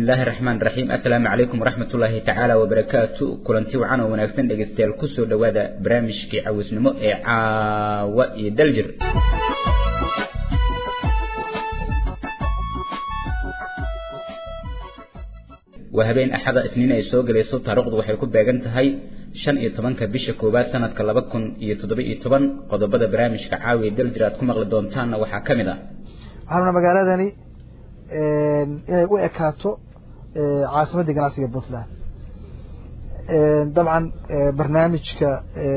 illaahi raxmaan raxiim assalaamu calaykum waraxmatullaahi tacaala wabarakaatu kulanti wacan oo wanaagsan dhegeystayaal kusoo dhowaada barnaamijkii cawisnimo ee caawa iyo daljir waa habeen axada isniin ay soo gelayso taariikhdu waxay ku beegan tahay shan iyo tobanka bisha koowaad sanadka laba kun iyo toddoba iyo toban qodobada barnaamijka caawiya daljir aad ku maqli doontaanna waxaa ka mid ah waxaanuna magaaladani inay u ekaato caasimadii ganacsiga puntland dabcan barnaamijka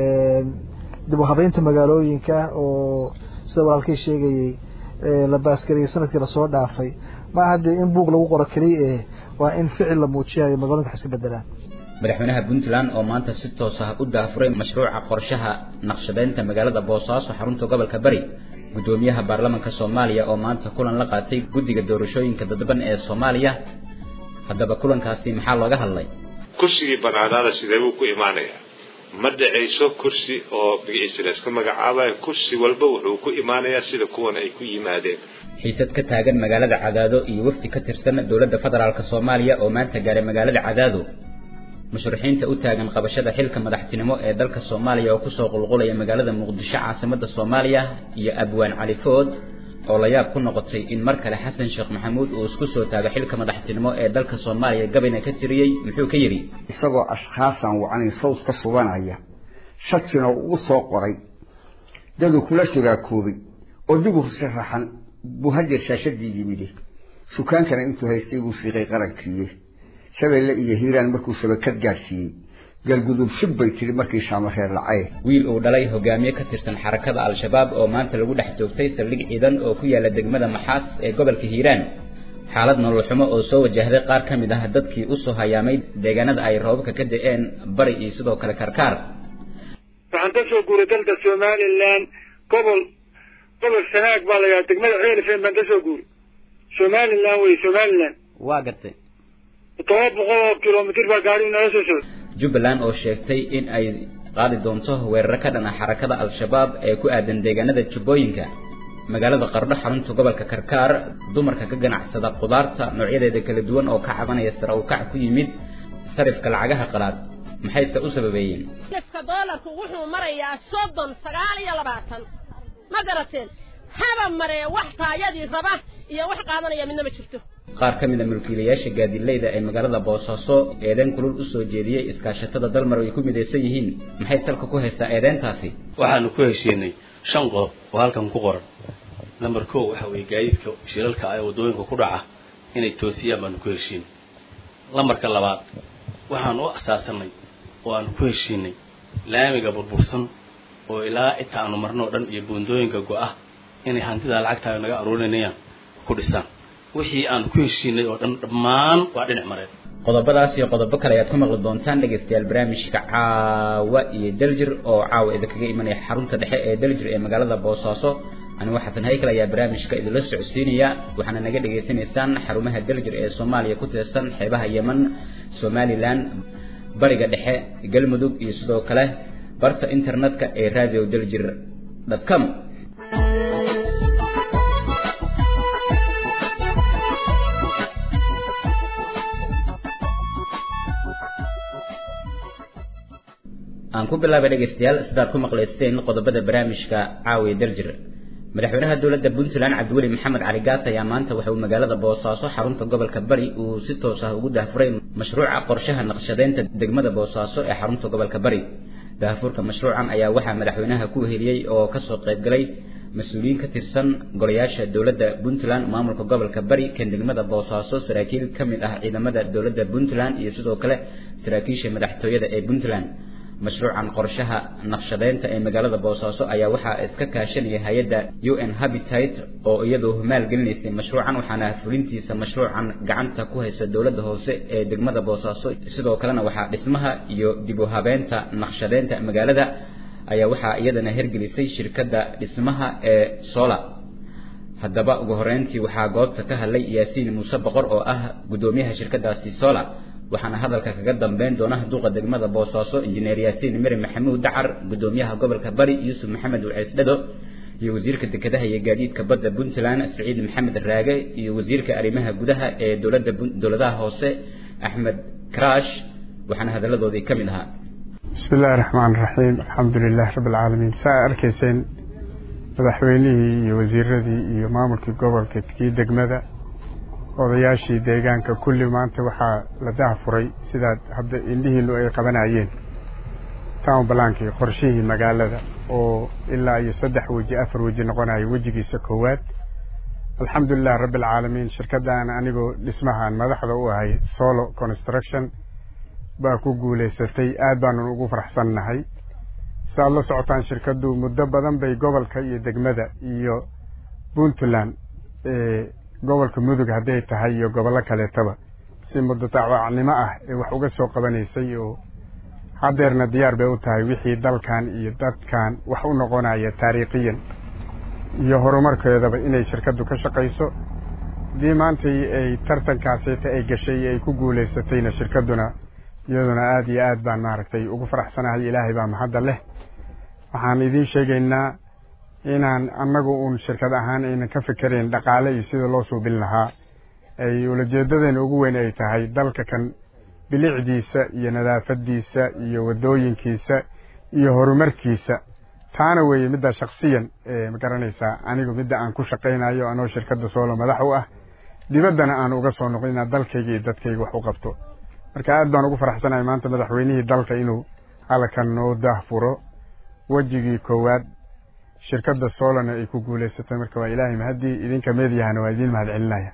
dib u habeynta magaalooyinka oo sida walaalkay sheegayey la baasgariyay sanadkii lasoo dhaafay ma aha dee in buug lagu qoro keliya eh waa in ficil la muujiyayo magaloyinka wax iska bedelaan madaxweynaha puntland oo maanta si toos ah u daafuray mashruuca qorshaha naqshadeynta magaalada boosaaso xarunta gobolka bari guddoomiyaha baarlamaanka soomaaliya oo maanta kulan la qaatay guddiga doorashooyinka dadban ee soomaaliya haddaba kulankaasi maxaa looga hadlay kursigii banaanaada sidee buu ku imaanayaa ma dhacayso kursi oo magaciisa la iska magacaabayo kursi walba wuxuu ku imaanayaa sida kuwan ay ku yimaadeen xiisad ka taagan magaalada cadaado iyo wafdi ka tirsan dowladda federaalk soomaaliya oo maanta gaaray magaalada cadaado musharaxiinta u taagan qabashada xilka madaxtinimo ee dalka soomaaliya oo kusoo qulqulaya magaalada muqdisho caasimada soomaaliya iyo abwaan cali food oo la yaab ku noqotay in mar kale xasan sheekh maxamuud uu isku soo taago xilka madaxtinimo ee dalka soomaaliya gabayna ka tiriyey muxuu ka yidhi isagoo ashkhaasan wacnayn sawd ka subanaya shakina ugu soo qoray daduu kula shuraakoobay oo dib u sharaxan buu hadeer shaashadii yimide sukaankana intuu haystay buu siiqay qarankiiye shabeelle iyo hiiraan markuu shabakad gaadhsiiyey galgudub shib bay tiri markii shaamareer lacay wiil uu dhalay hogaamiye ka tirsan xarakada al-shabaab oo maanta lagu dhex joogtay saldhig ciidan oo ku yaala degmada maxaas ee gobolka hiiraan xaalad nololxumo oo soo wajahday qaar ka mid ah dadkii usoo hayaamay deegaanada ay roobabka ka da-een bari iyo sidoo kale karkaar waxaan ka soo guuray dalka somalilan gobol gobol sanaag baa la yidhaha degmada ceelfen baan ka soo guuray somalilan wey somalilan waa gartay todoba boqol oo kilomitr baa gaarigu naga soo socda jubbaland oo sheegtay in ay qaadi doonto weeraro ka dhan ah xarakada al-shabaab ee ku aadan deegaanada jubbooyinka magaalada qardho xarunta gobolka karkaar dumarka ka ganacsada khudaarta noocyadeeda kala duwan oo ka cabanaya sare u kac ku yimid sarifka lacagaha qalaad maxayse u sababeeyeen sarifka doolarku wuxuu marayaa soddon sagaal iyo labaatan ma garateen haba maree wax taayadii raba iyo wax qaadanaya midna ma jirto qaar ka mid a mulkiilayaasha gaadilayda ee magaalada boosaaso eedeyn kulul usoo jeediyey iskaashatada dalmar ay ku midaysan yihiin maxay salka ku haysaa eedeyntaasi waxaanu ku heshiinay shan qodob oo halkan ku qoran number ko waxa weeye gaadiidka shilalka ah ee waddooyinka ku dhaca inay toosiyaan baanu ku heshiinay lambarka labaad waxaan u asaasanay oo aanu ku heshiinay laamiga burbursan oo ilaa inta aanu marno o dhan iyo buundooyinka go-ah inay hantidaa lacagtaa naga aruurinayaan ku dhisaan wixii aan ku heshiinay oo dhan dhammaan waa dhinac mareen qodobadaas iyo qodobo kale ayaad ku maqli doontaan dhegaystayaal barnaamijka caawa iyo daljir oo caawa idinkaga imanaya xarunta dhexe ee daljir ee magaalada boosaaso anigo xasan haykal ayaa barnaamijka idinla socodsiinaya waxaana naga dhegaysanaysaan xarumaha daljir ee soomaaliya ku tirsan xeebaha yeman somalilan bariga dhexe galmudug iyo sidoo kale barta internetka ee radio daljir com aan ku bilaabay dhegaystayaal sidaad ku maqlayseen qodobada barnaamijka caawiya daljir madaxweynaha dowladda puntland cabdiweli maxamed cali gaas ayaa maanta waxa uu magaalada boosaaso xarunta gobolka bari uu si toos ah ugu daafuray mashruuca qorshaha naqshadeynta degmada boosaaso ee xarunta gobolka bari daafurka mashruucan ayaa waxaa madaxweynaha ku heliyey oo kasoo qaybgalay mas-uuliyiin ka tirsan golayaasha dowladda puntland maamulka gobolka bari kan degmada boosaaso saraakiil ka mid ah ciidamada dowladda puntland iyo sidoo kale saraakiisha madaxtooyada ee puntland mashruucan qorshaha naqshadeynta ee magaalada boosaaso ayaa waxaa iska kaashanaya hay-adda u n habitat oo iyadoo maalgelinaysay mashruucan waxaana fulintiisa mashruucan gacanta ku haysa dowladda hoose ee degmada boosaaso sidoo kalena waxaa dhismaha iyo dib u habeynta naqshadeynta magaalada ayaa waxaa iyadana hergelisay shirkadda dhismaha ee sola haddaba ugu horeyntii waxaa goobta ka hadlay yaasiin muuse boqor oo ah guddoomiyaha shirkadaasi sola waxaana hadalka kaga dambeyn doona duqa degmada boosaaso injineer yaasiin meri maxamuud dacar guddoomiyaha gobolka bari yuusuf maxamed waceys dhado iyo wasiirka dekedaha iyo gaadiidka badda puntland saciid maxamed raage iyo wasiirka arrimaha gudaha ee dowladda dowladaha hoose axmed karash waxaana hadalladoodii ka mid ahaa bismi illaahi raxmaan raxiim alxamdu lilahi rabbi alcaalamiin saa arkayseen madaxweynihii iyo wasiiradii iyo maamulkii gobolka kii degmada odayaashii deegaanka kulli maanta waxaa la dahafuray sidaad hadda indhihiinu ay qabanayeen town balaankii qorshihii magaalada oo ilaa iyo saddex weji afar weji noqonayo wejigiisa koowaad alxamdulilah rabbi alcaalamiin shirkaddan anigoo dhismahan madaxda u ahay solo construction baa ku guulaysatay aad baanu ugu faraxsannahay si aad la socotaan shirkaddu muddo badan bay gobolka iyo degmada iyo puntland gobolka mudug hadday tahay iyo gobollo kaleetaba si muddo tacwaacnimo ah ee wax uga soo qabanaysay oo haddeerna diyaar bay u tahay wixii dalkan iyo dadkan wax u noqonaya taariikhiyan iyo horumarkeedaba inay shirkaddu ka shaqayso haddii maantai ay tartankaasita ay gashay ay ku guulaysatayna shirkadduna iyaduna aada iyo aad baan maaragtay ugu faraxsanahay ilaahay baa mahadda leh waxaan idiin sheegaynaa inaan annagu uun shirkad ahaan aynan ka fikerayn dhaqaale iyo sida loo suubin lahaa ay ulajeedadeena ugu weyn ay tahay dalka kan bilicdiisa iyo nadaafadiisa iyo waddooyinkiisa iyo horumarkiisa taana weeye midda shaksiyan ma garanaysaa anigu midda aan ku shaqaynayo anoo shirkadda soolo madax u ah dibaddana aan uga soo noqon inaan dalkayga iyo dadkayga wax u qabto marka aad baan ugu faraxsanahay maanta madaxweynihii dalka inuu halkan noo daahfuro wejigii koowaad shirkadda solona ay ku guulaysatay marka waa ilaahay mahaddii idinka meedyahana waa idiin mahad celinaya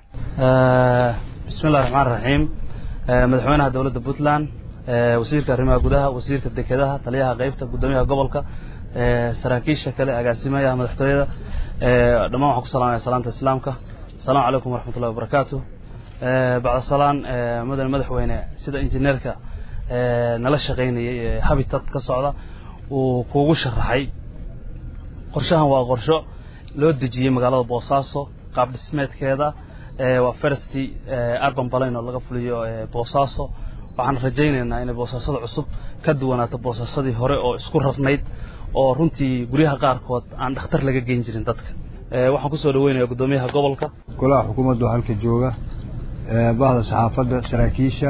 bismi illahi raxmaan raxiim madaxweynaha dowladda puntland wasiirka arrimaha gudaha wasiirka dekedaha taliyaha qeybta guddoomiyaha gobolka saraakiisha kale agaasimayaha madaxtooyada dhammaan waxaan ku salamaya salaanta islaamka asalaamu calaykum waraxmat ullahi wabarakaatu bacda salaan mudane madaxweyne sida injineerka nala shaqaynayay ee habitat ka socda uu kuugu sharaxay qorshahan waa qorsho loo dejiyey magaalada boosaaso qaab dhismeedkeeda waa firsty urban balin oo laga fuliyo boosaaso waxaan rajaynaynaa inay boosaasada cusub ka duwanaato boosaasadii hore oo isku rarnayd oo runtii guryaha qaarkood aan dhakhtar laga geyn jirin dadka waxaan kusoo dhaweynaya guddoomiyaha gobolka golaha xukuumaddu halka jooga bahda saxaafadda saraakiisha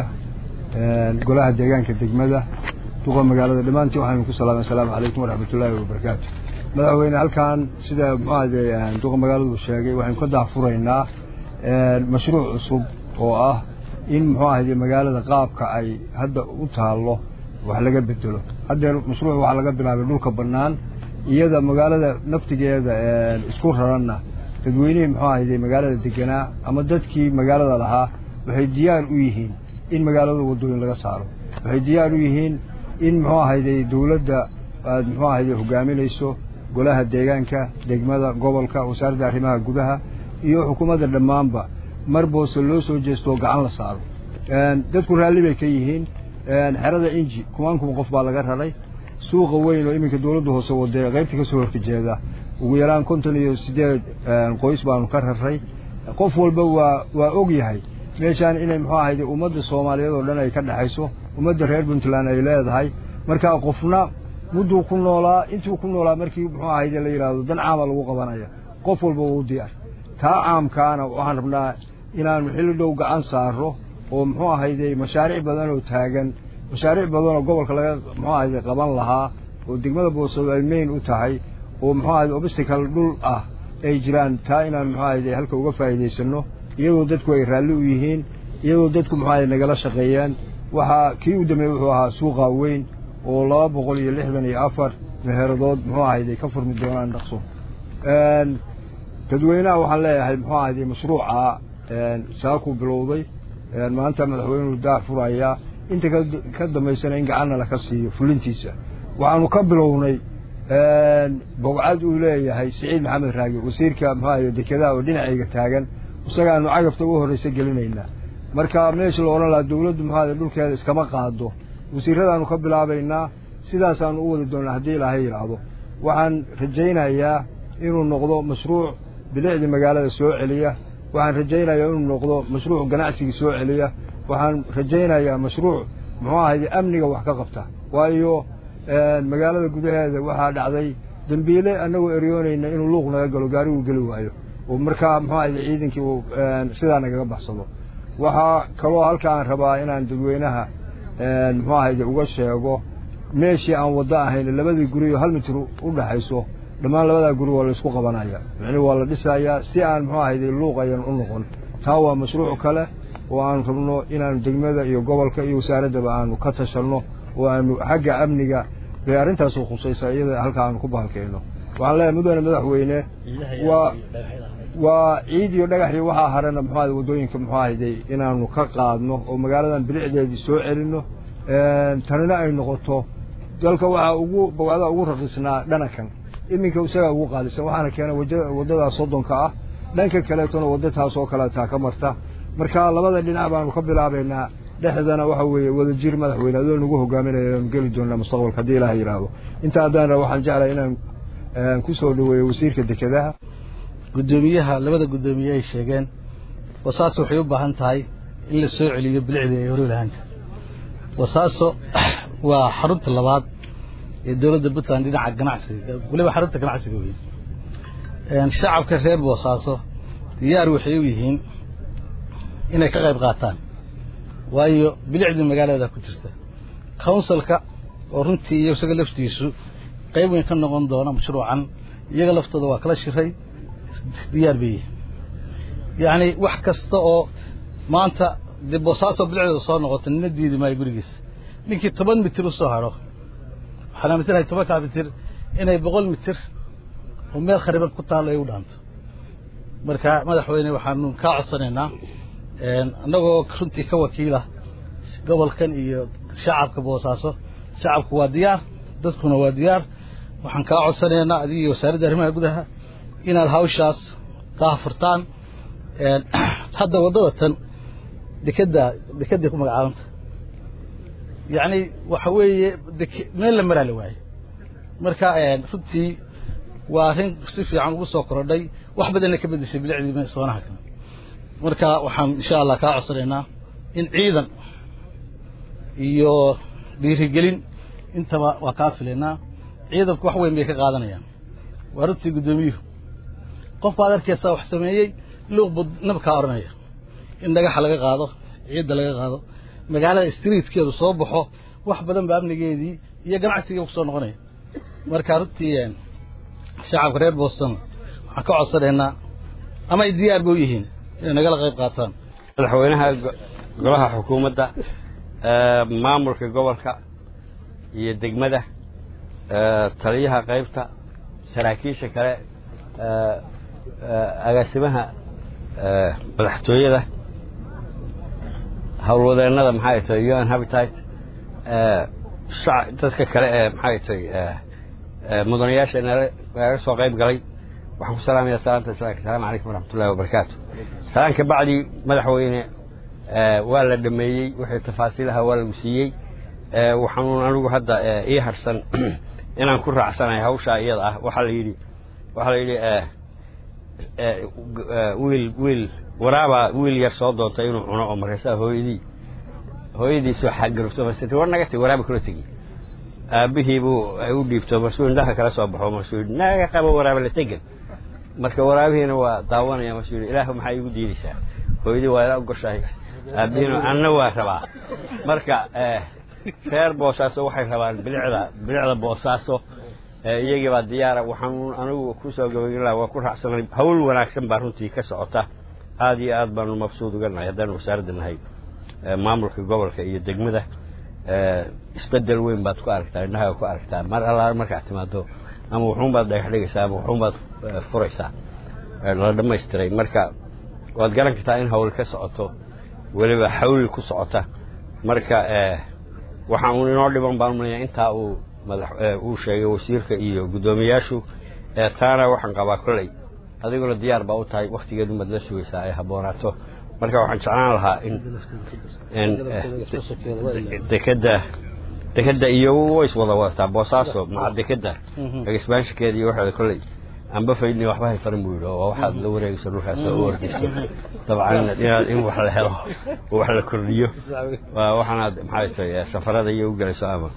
golaha deegaanka degmada duqa magaalada dhammaantiin waxaynu ku salaamay asalaamu calaykum waraxmatullaahi wabarakaatu madaxweyne halkan sida muxuahade duqa magaaladu sheegay waxaynu ka daahfuraynaa mashruuc cusub oo ah in muxuu ahayde magaalada qaabka ay hadda u taallo wax laga bedelo haddeer mashruuc waxaa laga bilaabay dhulka bannaan iyada magaalada naftigeeda isku raranna dadweynihii muxuu ahayde magaalada deganaa ama dadkii magaalada lahaa waxay diyaar u yihiin in magaalada waddooyin laga saaro waxay diyaar u yihiin in muxuu ahayde dowladda aad muxuu ahayde hogaaminayso golaha deegaanka degmada gobolka wasaaradda arrimaha gudaha iyo xukuumadda dhammaanba mar boose loo soo jeestoo gacan la saaro dadku raalli bay ka yihiin xerada inji kumaan kuma qof baa laga raray suuqa weyn oo iminka dowladda hoose wadee qaybta ka soo horjeeda ugu yaraan konton iyo siddeed qoys baanu ka raray qof walba waa waa og yahay meeshaan inay muxuu ahayde ummadda soomaaliyeed oo dhan ay ka dhexayso ummadda reer puntland ay leedahay markaa qofna mudduu ku noolaa intuu ku noolaa markii muxuu ahayde la yidhaahdo dan caama lagu qabanaya qof walba waa u diyaar taa caamkaana waxaan rabnaa inaanu xilli dhow gacan saaro oo muxuu ahayde mashaariic badan oo taagan mashaariic badan oo gobolka laga muxuu ahayde qaban lahaa oo degmada boosado ay mayn u tahay oo muxuu ahayde obstacle dhul ah ay jiraan taa inaan muxuu ahayde halka uga faa'iidaysanno iyadoo dadku ay raalli u yihiin iyadoo dadku muxuu ahayde nagala shaqeeyaan waxaa kii u dambeeyey wuxuu ahaa suuqa weyn oo laba boqol iyo lixdan iyo afar meheeradood muxuu ahayde ka furmi doonaan dhaqso dadweynaha waxaan leeyahay muxuu ahayde mashruuca saakuu bilowday maanta madaxweynuhu daah furayaa inta ka dambaysana in gacanna laka siiyo fulintiisa waxaanu ka bilownay bogcad uu leeyahay siciid maxamed raagi wasiirka muxuu ahayde dekedaha oo dhinacayga taagan isagaanu cagafta ugu horraysa gelinaynaa marka meesha la odhan lahaa dawladdu muxuu ahayde dhulkeeda iskama qaado wasiiradaanu ka bilaabaynaa sidaasaanu u wadi doonnaa haddii ilaahay yidhaahdo waxaan rajaynayaa inuu noqdo mashruuc bilicdii magaalada soo celiya waxaan rajaynayaa inuu noqdo mashruuc ganacsigii soo celiya waxaan rajaynayaa mashruuc muxuu ahayde amniga wax ka qabta waayo magaalada gudaheeda waxaa dhacday dembiile annagoo eryoonayna inuu luuq naga galo gaarigu geli waayo oo markaa muxuu ahayde ciidankii uu sidaa nagaga baxsado waxaa kaloo halka aan rabaa inaan dadweynaha muxuu ahayde uga sheego meeshii aan waddo ahayn labadii guriyo hal mitir u dhaxayso dhammaan labadaa guri waa la isku qabanaya micni waa la dhisayaa si aan muxuu ahayde luuqayan u noqon taa waa mashruuc kale oo aanu rabno inaanu degmada iyo gobolka iyo wasaaraddaba aanu ka tashanno oo aanu xagga amniga bay arrintaasu khusaysaa iyada halka aanu ku bahalkayno waxaan leeyahay mudane madaxweyne waa waa ciid iyo dhagax iyo waxaa harana muxuu ahayde waddooyinka muxuu ahayde inaanu ka qaadno oo magaaladan bilicdeedii soo celinno tanina ay noqoto dalka waxaa ugu bawacdaa ugu raqiisnaa dhanakan iminka isagaa ugu qaadisan waxaana keenay waddadaa soddonka ah dhanka kaleetona wadda taas oo kaleetaa ka marta marka labada dhinac baanu ka bilaabaynaa dhexdana waxa weeye wadajir madaxweyne adoo nagu hogaaminaya aanu geli doonaa mustaqbalka haddii ilaah yidhaahdo inta haddaan ra waxaan jeclahay inaan ku soo dhaweeyo wasiirka dekedaha guddoomiyaha labada guddoomiye ay sheegeen wasaaso waxay u baahan tahay in la soo celiyo bilicdii ay hori lahaanta wasaaso waa xarunta labaad ee dowladda puntland dhinaca ganacsiga weliba xarunta ganacsiga weyn shacabka reer boosaaso diyaar waxay u yihiin inay ka qayb qaataan waayo bilicdii magaalada ku jirta counsilka oo runtii iyo isaga laftiisu qayb weyn ka noqon doona mashruucan iyaga laftooda waa kala shiray diyaar bay yihiin yacni wax kasta oo maanta dee boosaaso bilicdeeda soo noqota nina diidi maayo gurigiisa ninkii toban mitir u soo hadho waxaan aaminsanahay tobankaa mitir inay boqol mitir oo meel khariban ku taallo ay u dhaanto marka madaxweyne waxaanu kaa codsanaynaa annagoo runtii ka wakiila gobolkan iyo shacabka boosaaso shacabku waa diyaar dadkuna waa diyaar waxaan kaa codsanaynaa adiga iyo wasaaradda arrimaha gudaha inaad hawshaas daahfurtaan hadda waddada tan dekedda dekedday ku magacaabanta yacni waxa weeye dek meel la maraa la waaye marka runtii waa arrin si fiican ugu soo korodhay wax badanna ka beddeshay bilicdii soonaha kale marka waxaan insha allah kaa codsanaynaa in ciidan iyo dhiirigelin intaba waa kaa filaynaa ciidanku wax weyn bay ka qaadanayaan waa runtii guddoomiyuhu qof baad arkaysaa wax sameeyey luuq bud nabkaa odhanaya in dhagaxa laga qaado ciidda laga qaado magaalada streetkeedu soo baxo wax badan ba amnigeedii iyo ganacsigii kusoo noqonaya marka runtii shacabka reer boston waxaan ka codsanaynaa ama ay diyaar ba u yihiin inay nagala qayb qaataan madaxweynaha golaha xukuumadda maamulka gobolka iyo degmada taliyaha qaybta saraakiisha kale agaasimaha madaxtooyada howlwadeennada maxay tahay un habitat dadka kale ee maxay tahay mudanayaasha naga soo qayb galay waxaan ku salaamaya salaanta islaamka asalaamu calaykum waraxmatullahi wabarakaatu salaan ka bacdi madaxweyne waa la dhameeyey wixii tafaasiilaha waa lagu siiyey waxaanuun anigu hadda ii harsan inaan ku raacsanahay hawshaa iyada ah waxaa la yidhi waxaa la yidhi wiil wiil waraabaa wiil yar soo doontay inuu cuno oo markaasaa hooyadii hooyadiisoo xagarufto masirti war naga tegi waraabi kula tegi aabbihii buu u dhiibto marsuu indhaha kala soo baxo marsuu yidhi naga qabo waraaba la tegan marka waraabihiina waa daawanaya marsuu yidhi ilaahu maxaa iigu diidaysaa hooyadii waa ila ogoshahay aabbihiina anna waa rabaa marka reer boosaaso waxay rabaan bilicda bilicda boosaaso iyagii baa diyaara waxaan anigu kusoo gabagin laha waa ku raacsanay hawl wanaagsan baa runtii ka socota aada iyo aad baanu mabsuud uga nahay haddaanu wasaaradda nahay maamulka gobolka iyo degmada isbedel weyn baad ku aragtaa indhaha ku aragtaa mar allaale markaad timaado ama wuxuunbaad dhagax dhigaysaa ama wuxuunbaad furaysaa la dhamaystiray marka waad garan kartaa in hawl ka socoto weliba xawli ku socota marka waxaa uun inoo dhiban baan umaleyaa intaa uu madax uu sheegay wasiirka iyo guddoomiyaashu taana waxaan qabaa kolley adiguna diyaar baa u tahay waktigeedu maad la sugaysaa ay habboonaato marka waxaan jeclaan lahaa in in dekeda dekeda iyo ways wada wadataa boosaaso maca dekeda exbanshinkeeda iyo waxeeda kolley amba faydni waxba hay farin buu yidhi oo waxaad la wareegayso dhulkaas oo u ordayso dabcan inaad in wax la helo oo wax la kordhiyo waa waxaanaad maxay tahay safarada iyo u gelayso ama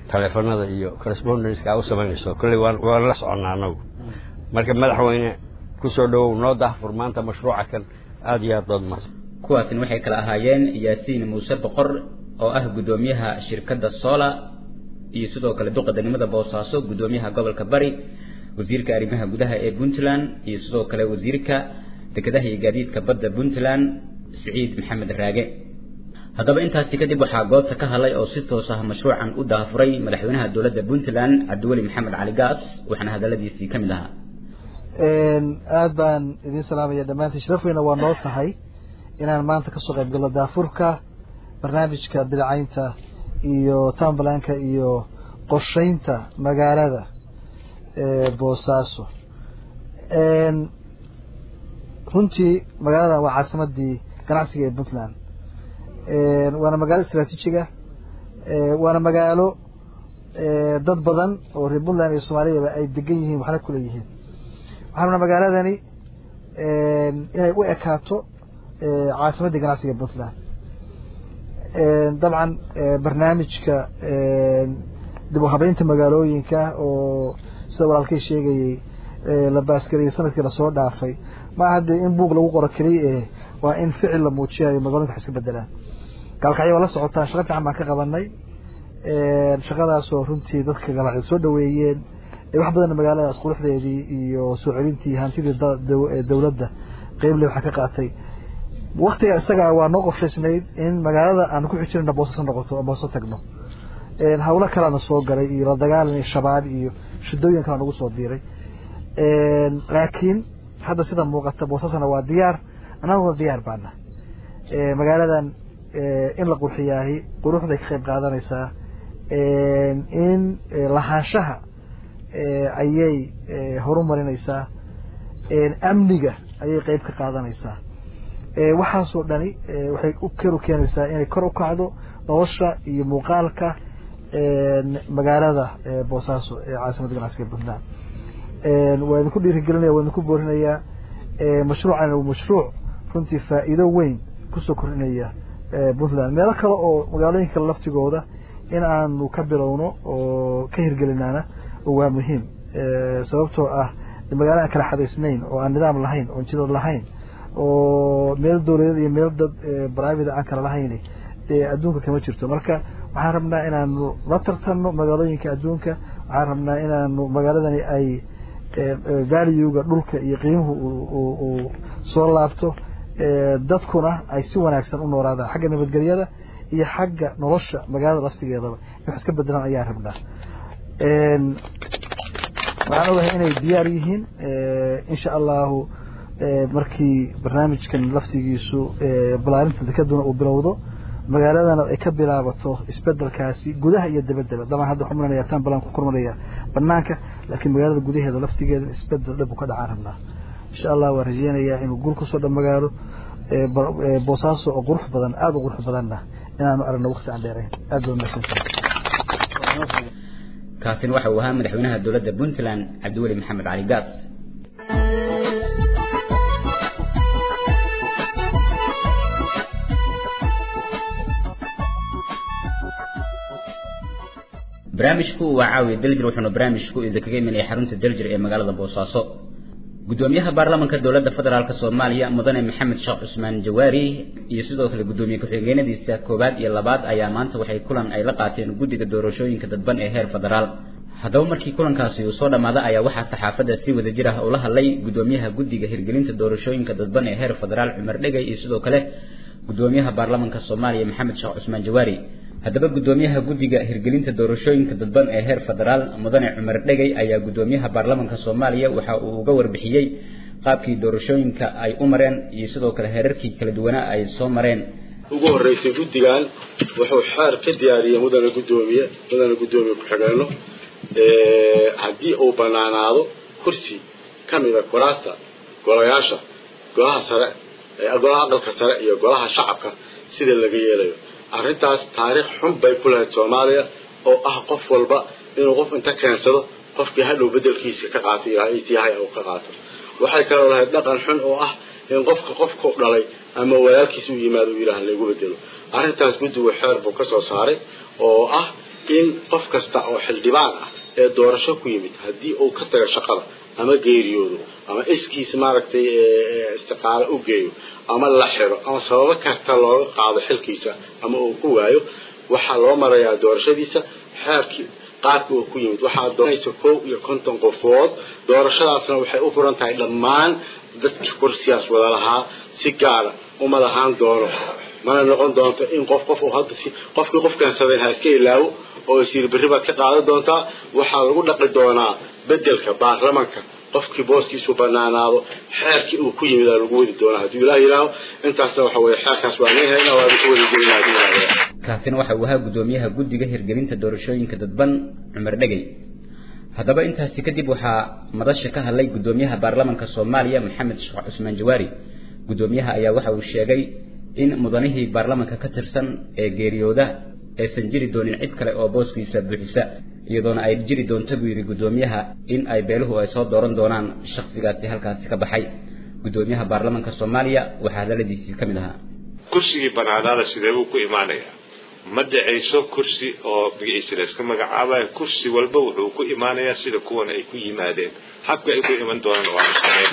taleefanada iyo correspondenska aa u samaynayso kolley waan waan la soconnaa annagu marka madaxweyne ku soo dhowow noo dahfur maanta mashruuca kan aada iyo aad baad mahadsan kuwaasina waxay kala ahaayeen yaasiin muuse boqor oo ah guddoomiyaha shirkadda sola iyo sidoo kale duqa degmada boosaaso guddoomiyaha gobolka bari wasiirka arrimaha gudaha ee puntland iyo sidoo kale wasiirka dekedaha iyo gaadiidka badda puntland siciid maxamed raage haddaba intaasi kadib waxaa goobta ka hadlay oo si toos ah mashruucan u daafuray madaxweynaha dowladda puntland cabdiweli maxamed cali gaas waxaana hadaladiisii ka mid ahaa aad baan idiin salaamaya dhammaantiin sharaf weyna waa noo tahay inaan maanta kasoo qayb galno daafurka barnaamijka bidacaynta iyo townbalanka iyo qorsheynta magaalada boosaaso runtii magaaladan waa caasimadii ganacsiga ee puntland waana magaalo istraatiijiga waana magaalo dad badan oo reer puntland iyo soomaaliyaba ay degan yihiin waxna kula yihiin waxaa rabnaa magaaladani inay u ekaato caasimadii ganacsiga ee puntland dabcan barnaamijka dib u habeynta magaalooyinka oo sida walaalkay sheegayey la baasgariyey sanadkii lasoo dhaafay ma aha dee in buug lagu qoro keliya eh waa in ficil la muujiyayo magaloyinka wax iska bedelaan gaalkacyo waa la socotaan shaqo fiican baan ka qabanay shaqadaasoo runtii dadka gaalkacyo soo dhaweeyeen wax badanna magaaladaas quruxdeedii iyo soo celintii hantidii dowladda qeyble waxaa ka qaatay waktiga isaga waa noo qorshaysnayd in magaalada aan ku xijirana boosasa noqoto oo booso tagno hawlo kalena soo galay iyo la dagaalan shabaab iyo shidooyin kala nagu soo biiray laakiin hadda sida muuqata boosasana waa diyaar annaguna diyaar baana magaaladan in la qurxiyaahi quruxday ka qayb qaadanaysaa in lahaanshaha ayay horumarinaysaa amniga ayay qeyb ka qaadanaysaa waxaasoo dhani waxay u karu keenaysaa inay kor u kacdo nolosha iyo muuqaalka magaalada boosaaso ee caasimadda ganacsiga puntland waa idinku dhiirigelinaya waa idinku boorinayaa mashruucan waa mashruuc runtii faa'iido weyn kusoo kordhinaya puntland meelo kale oo magaalooyinka kale laftigooda in aanu ka bilowno oo ka hirgelinaana waa muhiim sababtoo ah magaalo aan kala xadaysnayn oo aan nidaam lahayn oon jidad lahayn oo meel dowladeed iyo meel dad private aan kala lahayn dee adduunka kama jirto marka waxaan rabnaa inaanu la tartanno magaalooyinka adduunka waxaan rabnaa inaanu magaaladani ay valuega dhulka iyo qiimuhu uu soo laabto dadkuna ay si wanaagsan u noolaadaan xagga nabadgelyada iyo xagga nolosha magaalada laftigeedaba in wax iska bedelaan ayaa rabnaa waxaan ogahay inay diyaar yihiin insha allahu markii barnaamijkan laftigiisu balaarinta dekaduna uu bilowdo magaaladana ay ka bilaabato isbedelkaasi gudaha iyo dabaddaba dabcan hadda waxaan maranaya tan balan ku kormaraya banaanka laakiin magaalada gudaheeda laftigeeda isbedel dhab uu ka dhacaan rabnaa insha allah waan rajeynayaa inuu guul kusoo dhamagaalo boosaaso oo qurux badan aada u qurux badanna inaanu aragno waqti aan dheerayn aad baa mahadsantahay kaasina waxa uu ahaa madaxweynaha dowladda puntland cabdiweli maxamed cali gaas barnaamijku waa caawiya daljir wuxuuna barnaamijku idinkaga imanaya xarunta daljir ee magaalada boosaaso gudoomiyaha baarlamaanka dowladda federaalk soomaaliya mudane maxamed sheekh cusmaan jawaari iyo sidoo kale gudoomiye ku-xigeenadiisa koowaad iyo labaad ayaa maanta waxay kulan ay la qaateen guddiga doorashooyinka dadban ee heer federaal haddaba markii kulankaasi uu soo dhammaada ayaa waxaa saxaafadda si wada jir ah ula hadlay gudoomiyaha guddiga hirgelinta doorashooyinka dadban ee heer federaal cumar dhegay iyo sidoo kale gudoomiyaha baarlamaanka soomaaliya maxamed sheekh cusmaan jawaari haddaba gudoomiyaha guddiga hirgelinta doorashooyinka dadban ee heer federaal mudane cumar dhegay ayaa gudoomiyaha baarlamaanka soomaaliya waxa uu uga warbixiyey qaabkii doorashooyinka ay u mareen iyo sidoo kale heerarkii kala duwanaa ay soo mareen ugu horreysay guddigan wuxuu xeer ka diyaariyey mudane guddoomiye mudane guddoomiye ku-xigeenno haddii uu banaanaado kursi ka mida kuraasta golayaasha golaha sare golaha aqalka sare iyo golaha shacabka sida laga yeelayo arrintaas taariikh xun bay ku lahayd soomaaliya oo ah qof walba inuu qof inta keensado qofkii hadhow bedelkiisa ka qaato yahay uu ka qaato waxay kaloo lahayd dhaqan xun oo ah in qofka qofku dhalay ama walaalkiisa u yimaado u yidhaah lagu bedelo arrintaas guddigu xeer buu ka soo saaray oo ah in qof kasta oo xildhibaan ah ee doorasho ku yimid haddii uu ka tago shaqada ama geeriyoodo ama iskiis maaragtay istiqaalo u geeyo ama la xiro ama sababo kasta looga qaado xilkiisa ama uu ku waayo waxaa loo marayaa doorashadiisa xeerkii qaabka uu ku yimid waxaa doonaysa kow iyo konton qofood doorashadaasna waxay u furan tahay dhammaan dadkii kursiyaas wada lahaa si gaara uma lahaan doono mana noqon doonto in qof qof uu hadda si qofkii qof keensaday ha iska ilaawo oo isiir berri baad ka qaadan doontaa waxaa lagu dhaqi doonaa bedelka baarlamanka qofkii booskiisu banaanaado xeerkii uu ku yimid aa lagu wadi doonaa haddii ilaah yidhaaho intaasna waxa weeye xeerkaas waa leeyahay waa ku wadi gelina haddii ilaah yidhaaho kaasina waxa uu ahaa guddoomiyaha guddiga hirgelinta doorashooyinka dadban cumar dhegey haddaba intaasi kadib waxaa madasha ka hadlay guddoomiyaha baarlamanka soomaaliya maxamed sheekh cusmaan jawaari guddoomiyaha ayaa waxa uu sheegay in mudanihii baarlamanka ka tirsan ee geeriyooda aysan jiri doonin cid kale oo booskiisa buuxisa iyadoona ay jiri doonto buu yidhi guddoomiyaha in ay beeluhu ay soo dooran doonaan shakhsigaasi halkaasi ka baxay guddoomiyaha baarlamanka soomaaliya waxaa hadaladiisii ka mid ahaa kursigii banaanaada sidee buu ku imaanayaa ma dhacayso kursi oo magaciisa la iska magacaabayo kursi walba wuxuu ku imaanayaa sida kuwan ay ku yimaadeen habka ay ku iman doonaan waanu samayn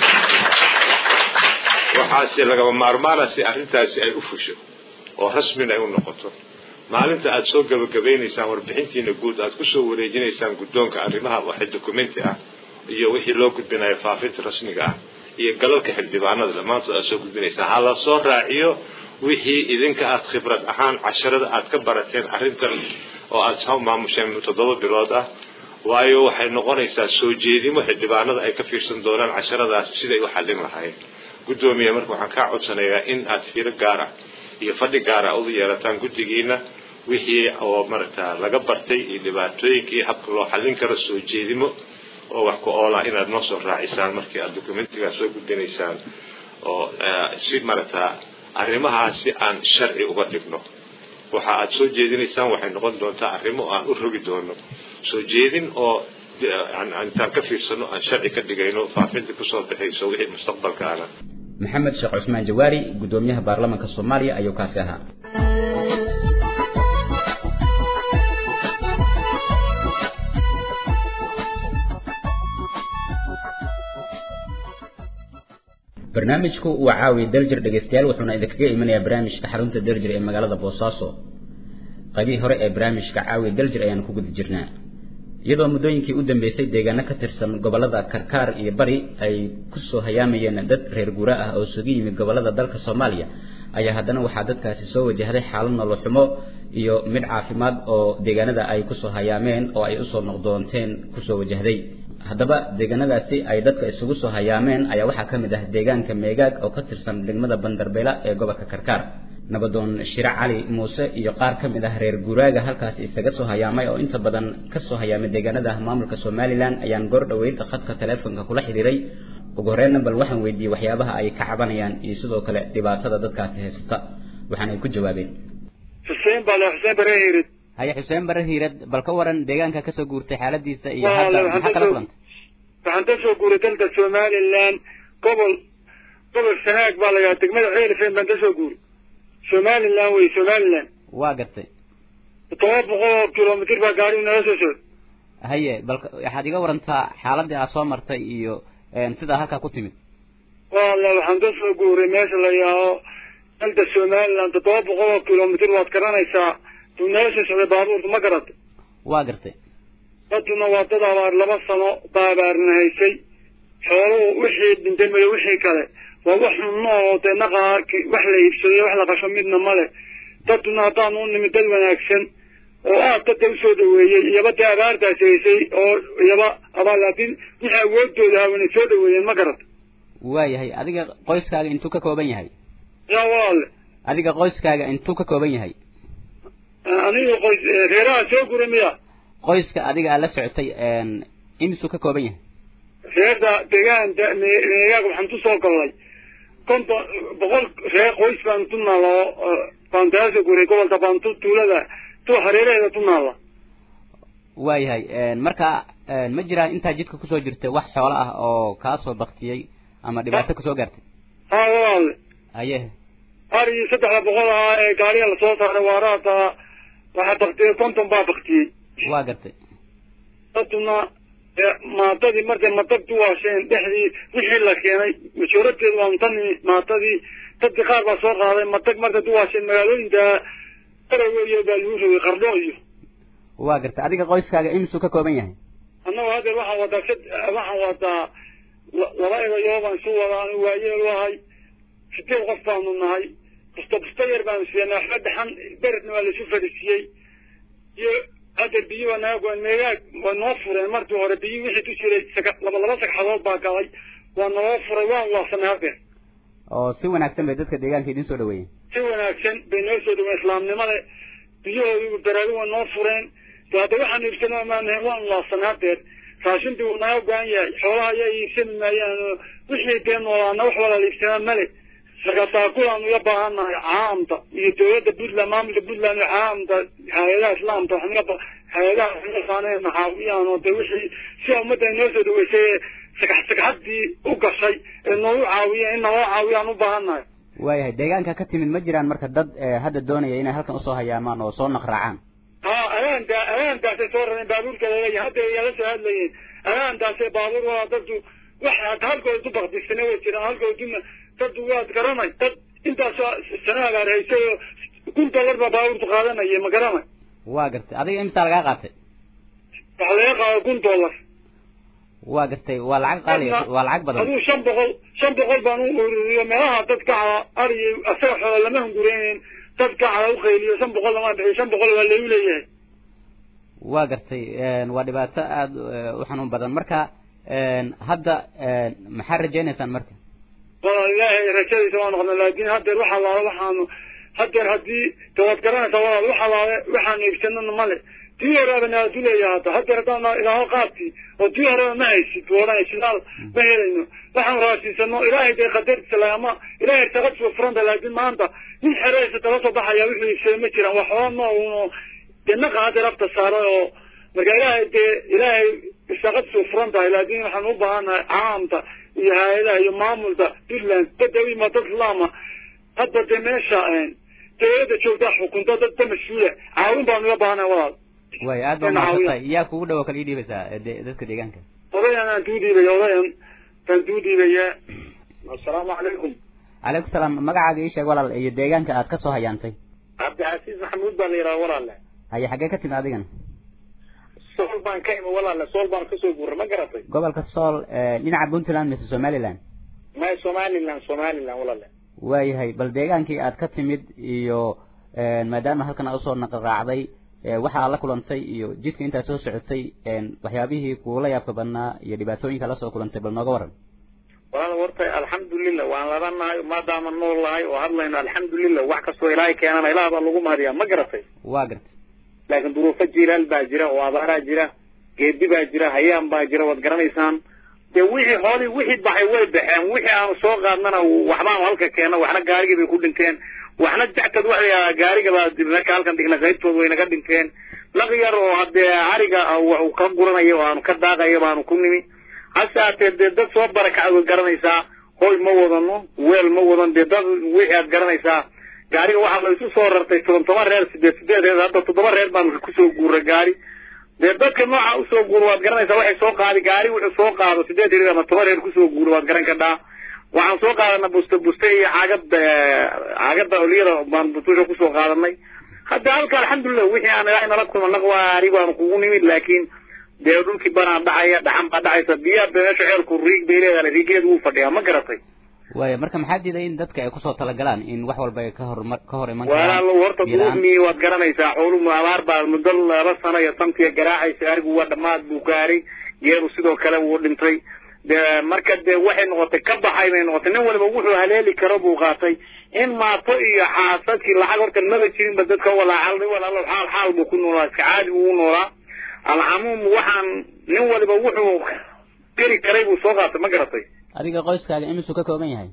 waxaase lagaba maarmaana si arrintaasi ay u fusho oo rasmina ay u noqoto maalinta aada soo gabagabaynaysaan warbixintiina guud aada kusoo wareejinaysaan guddoonka arrimaha waxay documenti ah iyo wixii loo gudbinayo faafinta rasmiga ah iyo galalka xildhibaanada dhammaantood aad soo gudbinaysaan ha la soo raaciyo wixii idinka aad khibrad ahaan casharada aad ka barateen arrintan oo aad soo maamusheen toddoba bilood ah waayo waxay noqonaysaa soo jeedimo xildhibaanada ay ka fiirsan doonaan casharadaas siday u xallin lahaayeen guddoomiye marka waxaan kaa codsanayaa in aad fiiro gaara iyo fadhi gaara u yeelataan guddigiina wixii oo maragta laga bartay iyo dhibaatooyinkii habka loo xallin karo soo jeedimo oo wax ku oola inaad noo soo raacisaan markii aad documentigaa soo gudbinaysaan oo si maragta arrimahaasi aan sharci uga dhigno waxa aad soo jeedinaysaan waxay noqon doontaa arrimo aan u rogi doono soo jeedin oo intaan ka fiirsano aan sharci ka dhigayno faafinta kusoo baxayso wixii mustaqbalkaana maxamed sheekh cusmaan jawaari guddoomiyaha baarlamanka soomaaliya ayuu kaasi ahaa barnaamijku waa caawiya daljir dhegeystayaal wuxuuna idinkaga imanayaa barnaamijka xarunta daljir ee magaalada boosaaso qaybihii hore ee barnaamijka caawiya daljir ayaan ku guda jirnaa iyadoo muddooyinkii u dambeysay deegaano ka tirsan gobollada karkaar iyo bari ay kusoo hayaamayeen dad reer guura ah oo isugu yimid gobollada dalka soomaaliya ayaa haddana waxaa dadkaasi soo wajahday xaalad nolol xumo iyo mid caafimaad oo deegaanada ay kusoo hayaameen oo ay usoo noqdoonteen kusoo wajahday haddaba deegaanadaasi ay dadka isugu soo hayaameen ayaa waxaa ka mid ah deegaanka meegaag oo ka tirsan degmada bandarbeela ee gobolka karkaar nabadoon shire cali muuse iyo qaar ka mid ah reer guuraaga halkaasi isaga soo hayaamay oo inta badan ka soo hayaamay deegaanada maamulka somalilan ayaan goor dhoweyd khadka taleefonka kula xidhiiray ugu horreynna bal waxaan weydiiyey waxyaabaha ay ka cabanayaan iyo sidoo kale dhibaatada dadkaasi haysata waxaana ay ku jawaabeen xuseen bale xuseen bare hiirid haya xuseen bare hiirad bal ka waran deegaanka kasoo guurtay xaaladiisa iyo Waa, hadda waxaan maxaa kala kasoo- kulantay waxaan ka soo guuray dalka somalilan gobol gobol sanaag baa la yidhaha degmada ceelifeen baan ka soo guuray somalilan wey somalilan waa gartay todoba boqol oo kilomitir baa gaarigu nala soo socday haye bal ka- waxaad iga warantaa xaaladii aad soo martay iyo een, sidaa halkaa ku timid walla waxaan ka soo guuray meesha la yidhaaho dalka somalilan toddoba boqol oo kilomitir waad garanaysaa uu nala soo socday baabuurka ma garatay waa gartay daduna waa dad abaar laba sano baa abaarna haysay xooluhu wixii dhintay mayo wixii kale waa wax xunno oo dee naqaa wax la iibsaday wax la qasho midna male daduna haddaan u nimid dad wanaagsan oo aad dadka usoo dhaweeyey iyaba dee abaartaas haysay oo iyaba abaar laakiin wixii awoodooda hawanay soo dhaweeyeen ma garat waayahay adiga qoyskaaga intuu ka kooban yahay yaa walaale adiga qoyskaaga intuu ka kooban yahay aniga qoys reeraha soo guray miya qoyska adiga aad la socotay een, imisuu ka kooban yahay reerda deegaanta me- meegaag waxaan tu soo gallay konton boqol reer qoys baan tu naala oo baan kaa soo guray gobolka baan tu tuulada tu hareeraheeda tu naala waayahay een, marka een, ma jiraan intaa jidka kusoo jirtay wax xoolo ah oo kaa soo baktiyey ama dhibaato kusoo gaartay haa walaale haye arigii saddexda boqol ah ee gaariga lasoo saaray waaraata waxaa baktiyey konton baa baktiyey waa gartay daduna maatadii markay matagtu waasheen dhexdii wixii la keenay majoorateedu waa tani maatadii dadkii qaar baa soo qaaday matag markay tu waasheen magaalooyinka araweyo baa lagu rogay qardho iyo waa gartay adiga qoyskaaga imisuu ka kooban yahay annagu haddeer waxaan wadaa sad waxaan wadaa laba edayo baan isu wadaa anu waayeel ahay sideed qof baanu nahay busto busto yar baanu siiyana waxba dhaxan beredna waa laisu fadhiisiyey iyo hadda biyo waa naga goan meegaag waa noo fureen markii hore biyo wixii ku jiray saka laba laba sagxadood baa galay waa naloo furay waan waasanay haddeer oo si wanaagsan bay dadka deegaanka idin soo dhaweeyeen si wanaagsan bay noo soo dhaween islaamnimada biyahoodii baraadi waa noo fureen de hadda waxaan iibsana maanahe waan waasanay haddeer raashintii wuu naga go-an yahay xoolaha ayaa iibsani maayaan oo wixii dee noolaana wax wala la iibsanaa male marka taakulaanu uga baahannahay caamta iyo dawladda puntland maamulka puntland iyo caamta hay-adaha islaamka waxaan uga hay-adaha waxaan maxaawiyaan oo de wixii sida ummadda noo soo dhaweysay ee sagax sagxaddii u gashay ee noogu caawiya in naloo caawiyaan u baahannahay waayahay deegaanka ka timid ma jiraan marka dad hadda doonaya inay halkan usoo hayaamaan oo soo naqraacaan ha agaanta agaantaasay soo rareen baabuurka laleeyahay hadda yala soo hadlayeen agaantaasay baabuur waa dadku wax halkooda du bakdisana way jiraan halkooduna dad waad garanay dad intaas sana agaarhaysay oo kun dollar baa baabuurtu qaadanaya ma garanay waa gartay adiga imtaa lagaa qaatay waxa laga qaada kun dollar waa gartay waa lacag qaali waa lacag badan aduu shan boqol shan boqol baan u ururiyo meelaha dad kacda ariy asaga xoola lama hungureynin dad kacda u qayliyo shan boqol lama bixiyo shan boqol waa lagu leeyahay waa gartay waa dhibaato aada u xanuun badan marka hadda maxaa rajaynaysaan marka walaal ilaahay rajadiisa waa noqda laakin haddeer waxa laala waxaanu haddeer haddii de waad garanaysaa walaal waxa laale waxaanu iibsanana male tii horeba naadu leeyaha hadda haddeer haddaan ilaaho qaadkii oo tii horeba ma haysid oodhan shidaal ma helayno waxaan raasiisano ilaahay dee qadartiisa lagama ilaahay taqadsuga furanta laakin maanta nin xereysa tala soo baxaya wuxuu iibsaday ma jiraan wax xoola noono dee naqa haddeer afta saaray oo marka ilaahay dee ilaahay istaqadsuga furan tahay laakin waxaan u baahannahay caamta iyo hay-adaha iyo maamulka puntland dadawima dad islaama hadda dee meesha dawladda joogtaa xukunta dad ka mas-uula caawin baanu uga baahanay walaal way aad baa mahadsantahay yaa kugu dhawo kala ii dhiibaysaa dadka deegaanka odayan aan tuu dhiibaya odayan baan tuu dhiibaya assalaamu calaykum calaykum salaam magacaaga ii sheeg walaal iyo deegaanka aad kasoo hayaantay cabdicasiis maxamuud baa la yidhaha walaale haye xaggee ka timid adigana sool baan ka imi walaale sool baan kasoo guuray ma garatay gobolka sool dhinaca puntland mise somaliland may somaliland somaliland walaale waayahay bal deegaankii aad ka timid iyo maadaama halkan aad usoo naqraacday waxa aad la kulantay iyo jidka intaad soo socotay waxyaabihii kuula yaabka badnaa iyo dhibaatooyinka la soo kulantay bal nooga waran walaal horta alxamdulilah waan ladanahay maadaama nool lahay oo hadlayno alxamdulilah wax kastoo ilaahay keenana ilaah baa lagu mahadiyaa ma garatay waa gartay laakiin duruufo jilaal baa jira oo abaaraa jira geedi baa jira hayaan baa jira waad garanaysaan dee wixii hoolii wixii baxay way baxeen wixii aanu soo qaadnana waxbaanu halka keena waxna gaarigii bay ku dhinteen waxna jactad waxa la gaariga baa marka halkan dhigna qaybtood way naga dhinteen laq yar oo haddee ariga waxu ka guranayo oo aanu ka daaqayo baanu ku nimi hase haatee dee dad soo barakacad waad garanaysaa hoy ma wadano weel ma wadan dee dad wixii aad garanaysaa gaariga waxaa la isu soo rartay toban toban reer sideed sideed reer hadda toddoba reer baanu kusoo guuray gaari dee dadka nooca usoo guuro waad garanaysaa waxay soo qaadi gaari wuxuu soo qaado sideed reer ama toban reer kusoo guuro waad garan kadhaa waxaan soo qaadanay buste buste iyo caagada caagada oliyada baan butusha kusoo qaadanay hadda halka alxamdulilah wixii aan ilaahay nala kulma naqwaari baanu kugu nimid laakiin dee dhulkii banaa dhacaya dhaxan baa dhacaysa biyaha be meesha ceelku riig bay leedahay riigeedu wuu fadhiyaa ma garatay waaya marka maxaa diiday in dadka ay kusoo talagalaan in wax walba ay ka hor ka hor iman walaalo horta duruufni waad garanaysaa xooluhu abaar baa muddo laba sano iyo santiya garaacaysa arigu waa dhammaad buu gaaray geeru sidoo kale wuu dhintay de marka dee waxay noqotay ka baxay bay noqotay nin waliba wuxuu haleeli karo buu qaatay in maato iyo xaasadkii lacag horta maba jirinba dadka walaacal nin walaalo xaal xaal buu ku noolaa iska caadi buu u noolaa alcamuum waxaan nin waliba wuxuu geli karay buu soo qaatay ma garatay adiga qoyskaaga imisuu ka kooban yahay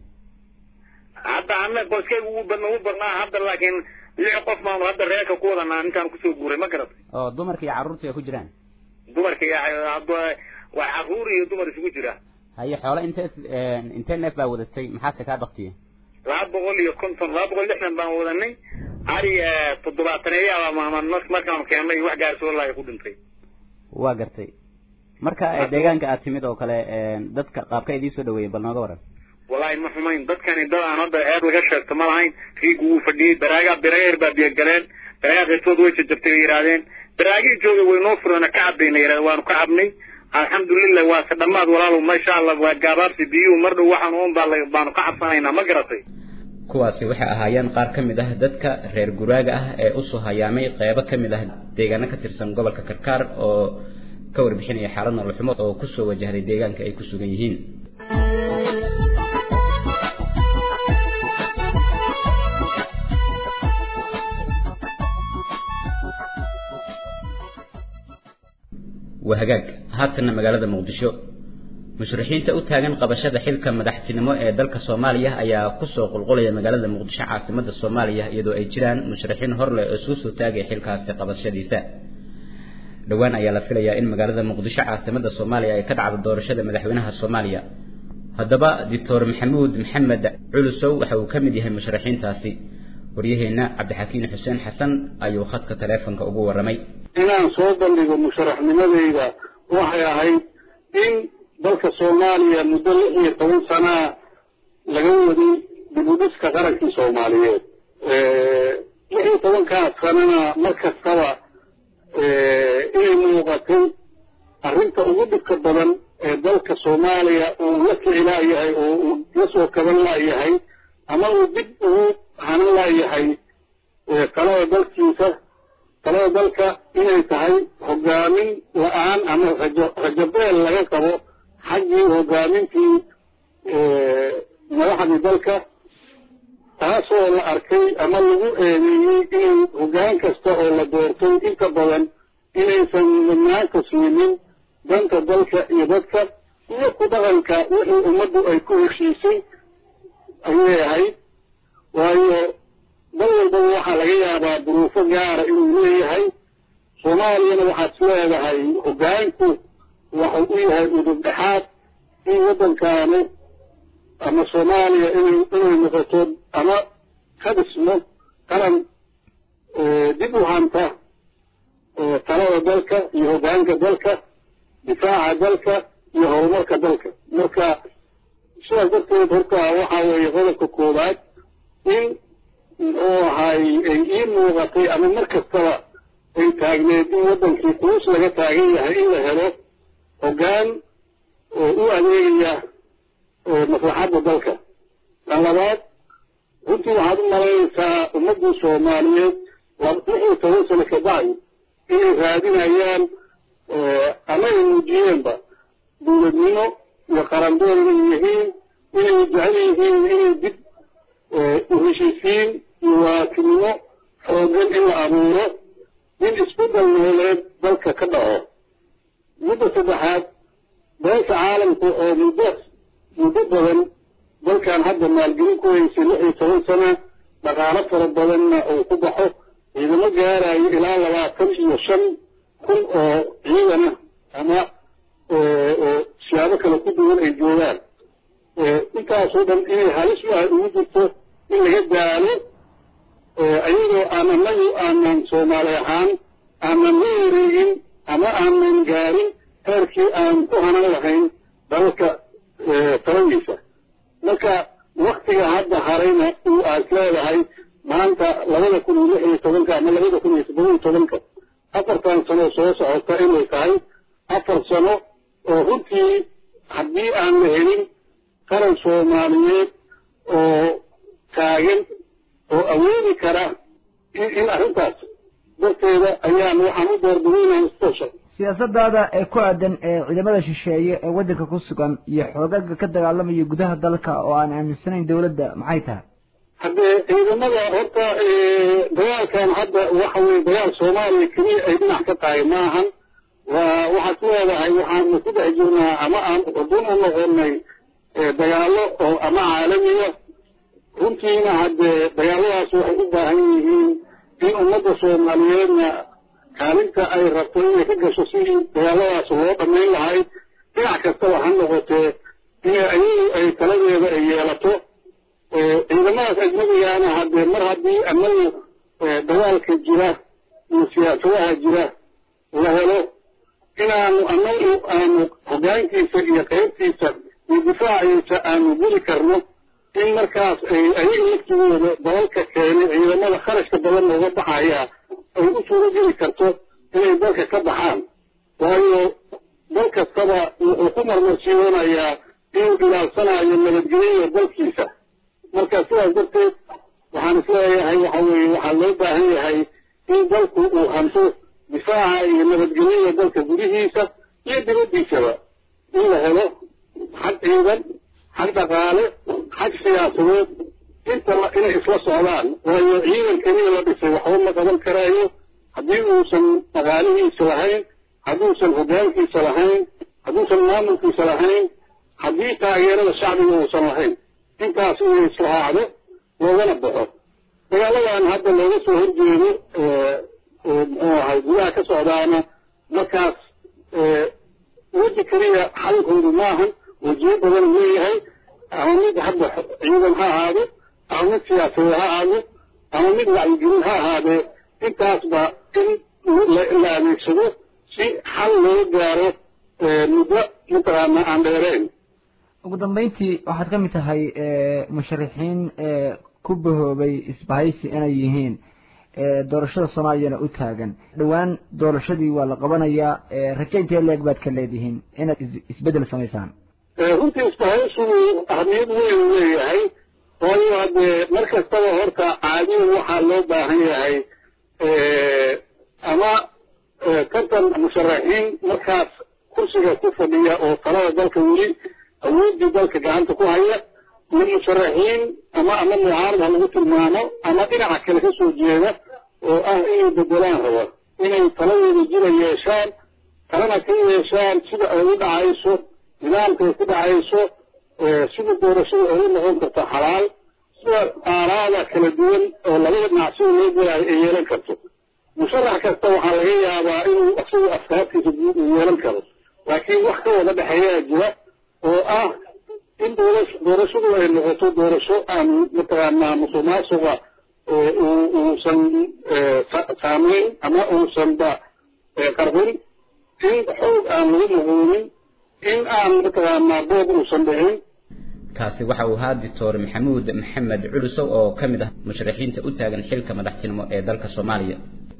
hadda ana qoyskayga ugu badna ugu badnaa hadda laakiin lix qof baanu hadda reerka ku wadanaa intaan kusoo guuray ma garatay oo dumarka iyo carruurta ay ku jiraan dumarka iyo waa carruur iyo dumar isugu jira haye xoolo intee intee neef baa wadatay maxaase kaa baktiyey laba boqol iyo konton laba boqol lixdan baan wadanay ari toddobaataneeyaaba maaman markaan keennay wax gaarsoolaya ku dhintay waa gartay marka deegaanka aad timid oo kale dadka qaabka idiin soo dhaweeyeen bal nooga waran wallaahi ma xumayn dadkani dad aan hadda eed laga sheegto ma lahayn riigu wuu fadhiyey baraaga birageer baa biyo galeen baraaga qaybtood way jajabtay bay yidhaahdeen baraagii joogay way noo fureen ka cabbayna yidhahdeen waanu ka cabnay alxamdulilah waa se dhammaad walaalow masha allah waa gaabaabsi biyuhu mar dhow waxaan uun baa baanu ka cabsanaynaa ma garatay kuwaasi waxay ahaayeen qaar ka mid ah dadka reer guraaga ah ee usoo hayaamay qeybo ka mid ah deegaano ka tirsan gobolka karkaar oo ka warbixinaya xaalad nolol xumo oo kusoo wajahday deegaanka ay ku sugan yihiin waa hagaag haatanna magaalada muqdisho mushrixiinta u taagan qabashada xilka madaxtinimo ee dalka soomaaliya ayaa kusoo qulqulaya magaalada muqdisho caasimada soomaaliya iyadoo ay jiraan mushrixiin horleh oo isku soo taagaya xilkaasi qabashadiisa dhowaan ayaa la filayaa in magaalada muqdisho caasimada soomaaliya ay ka dhacdo doorashada madaxweynaha soomaaliya haddaba doctor maxamuud maxamed culusow waxa uu ka mid yahay mushrixiintaasi waryaheena cabdixakiin xuseen xasan ayuu khadka taleefonka ugu warramay inaan soo bandhigo musharaxnimadeyda waxay ahayd in dalka soomaaliya muddo lix iyo toban sanaa laga waday dib u dhiska qarankii soomaaliyeed lix iyo tobankaas sanana mar kastaba inay muuqatay arrinta ugu dhibka badan ee dalka soomaaliya uu la kici laayahay oo uu la soo kaban laayahay ama uu dib ugu hanan laayahay talada dalkiisa talada dalka inay tahay hogaamin la-aan ama rajo rajabeel laga qabo xaggii hogaamintii madaxdii dalka taasoo la arkay ama lagu eedeeyey inay hoggaan kasta oo la doortay inta badan inaysan mudnaanta siinin danta dalka iyo dadka iyo ku dhaqanka wixii ummaddu ay ku heshiisay ayay ahayd waayo dal walbaba waxaa laga yaabaa duruufo gaara inuu leeyahay soomaaliyana waxaad is leedahay hoggaanku waxuu u yahay udub dhexaad in waddankaanu ama soomaaliya inay inay noqoto ama ka dhismo qaran dib u hanta talada dalka iyo hoggaanka dalka difaaca dalka iyo horumarka dalka marka sidaas darteed horta waxaa weeye qodobka koowaad in muxuu ahay ay ii muuqatay ama mar kastaba ay taagneed in waddankii quus laga taagan yahay in la helo hoggaan oo u adeegaya maslaxadda dalka tan labaad runtii waxaad u malaynaysaa ummaddii soomaaliyeed lix iyo toban sano ka bacdi inay raadinayaan ama ay muujiyeenba dowladnimo iyo qarandoon inay yihiin inay jecel yihiin inay dib u heshiisiin iyo waakinimo xooggan in la abuuro in isbeddel nooleed dalka ka dhaco mudda saddexaad beesha caalamka oo muddo muddo badan dalkan hadda maalgelin ku haysay lix iyo toban sana dhaqaalo fara badanna uu ku baxo ciidamo gaarayo ilaa labaatan iyo shan kun oo ciidana ama siyaabo kale ku duwan ay joogaan intaasoo dhan inay halis wahay ugu jirto in laga daalo ayadoo aan anagu aanan soomaali ahaan aanan la wareegin ama aanan gaarin heerkii aan ku hanan lahayn dalka taladiisa marka waktiga hadda harayna uu aad leedahay maanta labada kun iyo lix iyo tobanka ama labada kun iyo toddoba iyo tobanka afartan sano soo socota inay tahay afar sano oo runtii haddii aan la helin qaran soomaaliyeed oo taagan oo awoodi kara in arrintaas darteeda ayaan waxaan u doorbidaynaa istasha siyaasadaada ee ku aadan ee ciidamada shisheeye ee waddanka ku sugan iyo xoogaga ka dagaalamaya gudaha dalka oo aan aaminsanayn dawladda maxay tahay haddee ciidamada horta dagaalkan hadda waxa weye dagaal soomaaliya keliya ay dhinac ka tahay maahan waa waxaad leedahay waxaanu ku dhex jirnaa ama aan dun u noqonay dagaallo oo ama caalamiya runtiina haddee dagaalladaas waxay u baahan yihiin in ummadda soomaaliyeedna kaalinta ay rabto inay ka gasho sidii dagaalladaas loo dhammayn lahay dhinac kastaba ha noqotee inay ayagu ay taladeeda ay yeelato ciidamadaas ajnabigaana haddee mar haddii annagu dagaalka jira iyo siyaasadaha jira la helo inaanu anagu aanu hoggaankiisa iyo qaybtiisa iyo difaaciisa aanu geli karno in markaas ay ayaga laftigooda dalalka keenay ciidamada kharashka badan looga baxaya ay u suuro geli karto inay dalka ka baxaan waayo dal kastaba wuxuu ku marmarsiiyoonayaa inuu ilaalsanayo nabadgelyo dalkiisa marka sidaas darteed waxaan isleeyahay waxa weeye waxaa loo baahan yahay in dalku uu hanto difaaca iyo nabadgelyada dalka gudihiisa iyo dibaddiisaba in la helo xag ciidan xag dhaqaale xag siyaasadeed inta inay isla socdaan waayo ciidan keliya la dhisay waxba ma qaban karaayo haddii uusan dhaqaalihiisa lahayn hadduusan hoggaankiisa lahayn hadduusan maamulkiisa lahayn haddii taageerada shacbiga uusan lahayn intaas inay islahaacdo loogana baxo dagaaladan hadda looga soo horjeedo muxuu ahay gudaha ka socdaana markaas weji keliya xalkoodu maahan wejiyo badan leeyahay ama mid hadda ciidan ha ahaado ama mid siyaasadeed ha ahaado ama mid wacyigelin ha ahaadee intaasba in la adeegsado si xal loo gaaro muddo mataqaana aan dheereen ugu dambeyntii waxaad ka mid tahay musharixiin ku bahoobay isbahaysi inay yihiin doorashada soomaaliyana u taagan dhowaan doorashadii waa la qabanayaa raje intee leeg baad ka leedihiin inaad isbeddel samaysaan runtii isbahaysigu ahmiyad weyn u leeyahay waayo haddee mar kastaba horta caadiyan waxaa loo baahan yahay ama konton musharaxiin markaas kursiga ku fadhiya oo talada dalka weli awooddii dalka gacanta ku haya iyo musharaxiin ama ama mucaarad ha lagu tilmaamo ama dhinaca kale ka soo jeeda oo ah inay bedelaan raba inay taladooda jira yeeshaan talana ka yeeshaan sida ay u dhacayso nidaamka ay ku dhacayso sida doorashada ay u noqon karto xalaal sida aaraada kala duwan oo labada dhinac sida loo gelaayo ay yeelan karto musharax kasta waxaa laga yaabaa inuu isagu afkaartiisa guud uu yeelan karo laakiin wax ka wada dhexeeyaa jira oo ah in doorasho doorashadu ay noqoto doorasho aan mataqaanaa musuq maasuqa uusan saameyn ama uusanba qarbin in xoog aan lagu muquunin in aan mataqaanaa boob uusan dhicin kaasi waxa uu ahaa doctor maxamuud maxamed culusow oo ka mid ah musharaxiinta u taagan xilka madaxtinimo ee dalka soomaaliya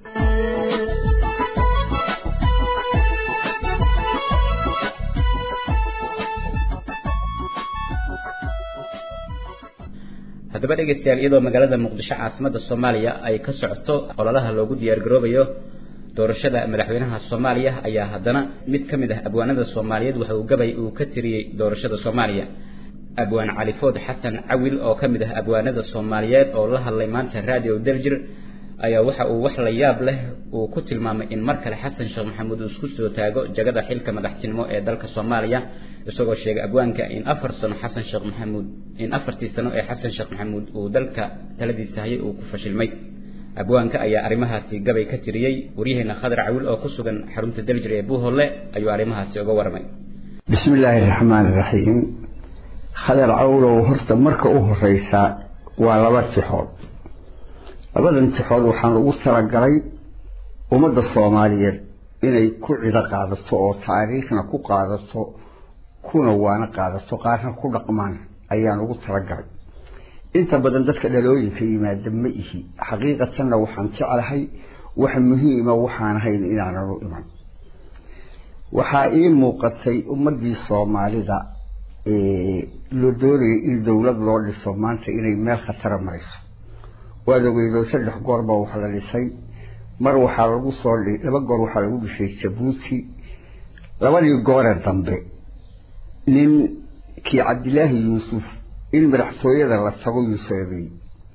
haddaba dhegaystayaal iyadoo magaalada muqdisho caasimada soomaaliya ay ka socoto ololaha loogu diyaargaroobayo doorashada madaxweynaha soomaaliya ayaa haddana mid ka mid ah abwaanada soomaaliyeed waxa uu gabay uu ka tiriyey doorashada soomaaliya abwaan califood xasan cawil oo ka mid ah abwaanada soomaaliyeed oo la hadlay maanta radio daljir ayaa waxa uu wax la yaab leh uu ku tilmaamay in mar kale xasan sheekh maxamuud uu isku soo taago jagada xilka madaxtinimo ee dalka soomaaliya isagoo sheegay abwaanka in afar sano xasan sheekh maxamuud in afartii sano ee xasan sheekh maxamuud uu dalka taladiisa hayay uu ku fashilmay abwaanka ayaa arrimahaasi gabay ka tiriyey waryaheena khadar cawil oo ku sugan xarunta daljir ee buuholle ayuu arrimahaasi uga warramay bismi illaahi raxmaan iraxiim khadar cawlow horta marka u horeysa waa laba tixood labadan tixood waxaan ugu talagalay ummadda soomaaliyeed inay ku cido qaadato oo taariikhna ku qaadato kuna waana qaadato qaarna ku dhaqmaan ayaan ugu talagalay inta badan dadka dhalooyinka yimaada ma ihi xaqiiqatanna waxaan jeclahay wax muhiima waxaan ahayn inaanan u iman waxaa ii muuqatay ummaddii soomaalida loo doonayay in dowlad loo dhiso maanta inay meel khatara marayso waad ogeydoo saddex goor baa wax la dhisay mar waxaa lagu soo laba goor waxaa lagu dhisay jabuuti labadii goore dambe nin kii cabdilaahi yuusuf in madaxtooyada la tago yuu sababeeyey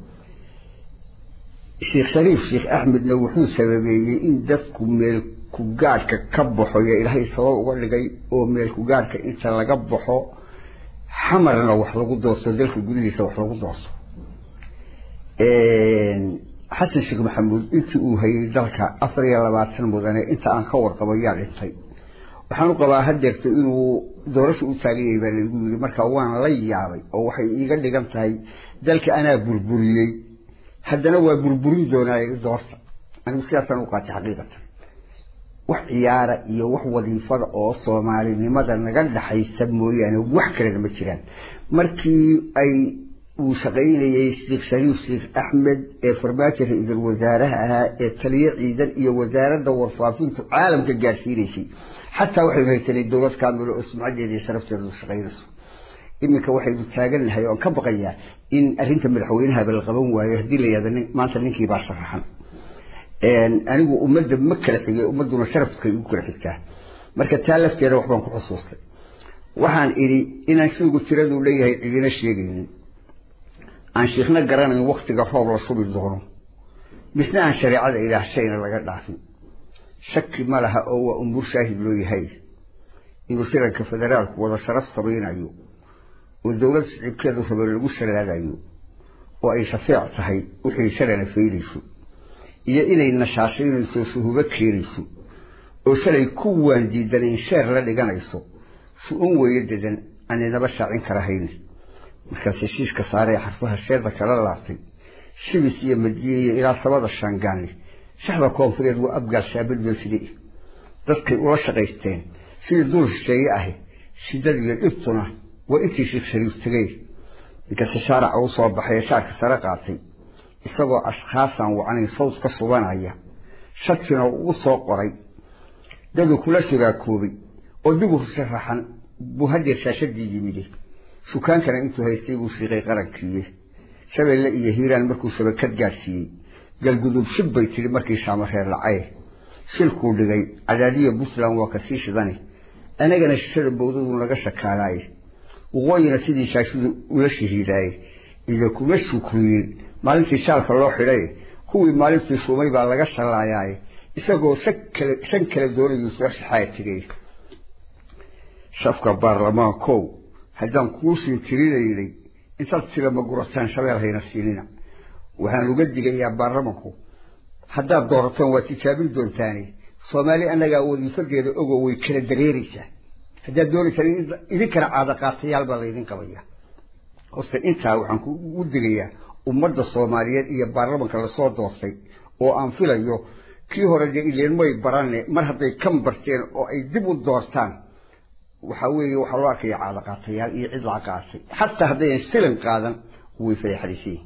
sheekh shariif sheekh axmedna wuxuu sababeeyey in dadku meel ku gaadhka ka baxo iyo ilaahay sabab uga dhigay oo meel ku gaadhka inta laga baxo xamarna wax lagu doorto dalka gudihiisa wax lagu doorto xasan sheekh maxamuud intii uu hayay dalka afar iyo labaatan mudane inta aan ka warqabo yaa dhintay waxaan u qabaa hadeerto inuu doorasha u taagan yahay baa laygu yiri marka waan la yaabay oo waxay iiga dhigan tahay dalka anaa burburiyey haddana waa burburin doonaaye doorta anigu sidaasaan u qaatay xaqiiqatan wax ciyaara iyo wax wadiifada oo soomaalinimada naga dhaxaysa mooyaane wax kalena ma jiraan markii ay uu shaqaynayey sheekh shariif sheekh axmed ee farmaajo ra-iisul wasaaraha ahaa ee taliye ciidan iyo wasaaradda warfaafintu caalamka gaarsiinaysay xataa waxaynu haysanay dowlad kaamilo oo sumcadeeda iyo sharafteedu shaqaynayso iminka waxaynu taagannahay oon ka baqayaa in arrinta madaxweynahaba la qaban waayo haddii la yihahdo maanta ninkii baa sharaxan anigu ummadda ma kala xigay ummadduna sharafkay ugu kala xigtaa marka taa lafteeda waxbaan ku xusuustay waxaan idhi inaan shaygu tiradu leeyahay cidina sheegaynin aan shiikhna garanayn waktiga roob la shubi doono misna aan shareecada ilaah shayna laga dhaafin shaki ma laha oo waa umuur shaahid loo yahay inuu shiranka federaalku wada sharaf samaynayo oo dowlad sicibkeedu rabo lagu shalaadayo oo ay shafeec tahay wixii shalana faydayso iyo inay nashaashaynayso suhubo keenayso oo shalay ku waan diidanayn sheer la dhiganayso su-un weeye dedan aaninaba shaacin karahayn markaas heshiiska saaree xarfaha sheeda kala laabtay shibis iyo madiina iyo ilaa sabada shaangaani shaxda koonfureed waa abgaal shaabadoo side dadkay ula shaqaysteen sidii dul shisheeye ahi shidad iyo dhibtuna waa intii sheekh shariif tegey ninkase shaaraca u soo baxay ee shaarka sare qaatay isagoo ashkhaasaan wacnayn sawd ka subanaya shakina ugu soo qoray daduu kula shuraakoobay oo dib u sharaxan buu hadeer shaashadii yimide shukaankana intuu haystay buu shiiqay qarankiiye shabeelle iyo hiiraan markuu shabakad gaadhsiiyey galgudub shib bay tidhi markii shaamareer lacaye shilkuu dhigay cadaadiya puntland waa kasii shidane anagana shishada bowdadu naga shakaalaaye waqooyina sidii shaashidu ula shahiidaaye iyo kuma shukriyin maalintii shaalka loo xidhay kuwii maalintii shuumay baa laga shallaayaaye isagoo shan kale doonayuu soo shaxaaya tegay shafka baarlamaankow haddaan kuusii tirinaynay intaad tira ma gurataan shabeel hayna siinina waxaan uga digayaa baarlamanku haddaad doorataan waa tijaabin doontaane soomaali annagaa wadiifadeeda ogo way kala dareeraysaa haddaad doonaysaan idinkana caada qaatayaal baa laydin qabaya horse intaa waxaan kugu digayaa ummadda soomaaliyeed iyo baarlamanka lasoo doortay oo aan filayo kii hore dee ileenmay barane mar hadday kan barteen oo ay dib u doortaan waxaa weeye waxaa loo arkaya caada qaatayaal iyo cid laa qaatay xataa haddayan silin qaadan way fayaxdaysan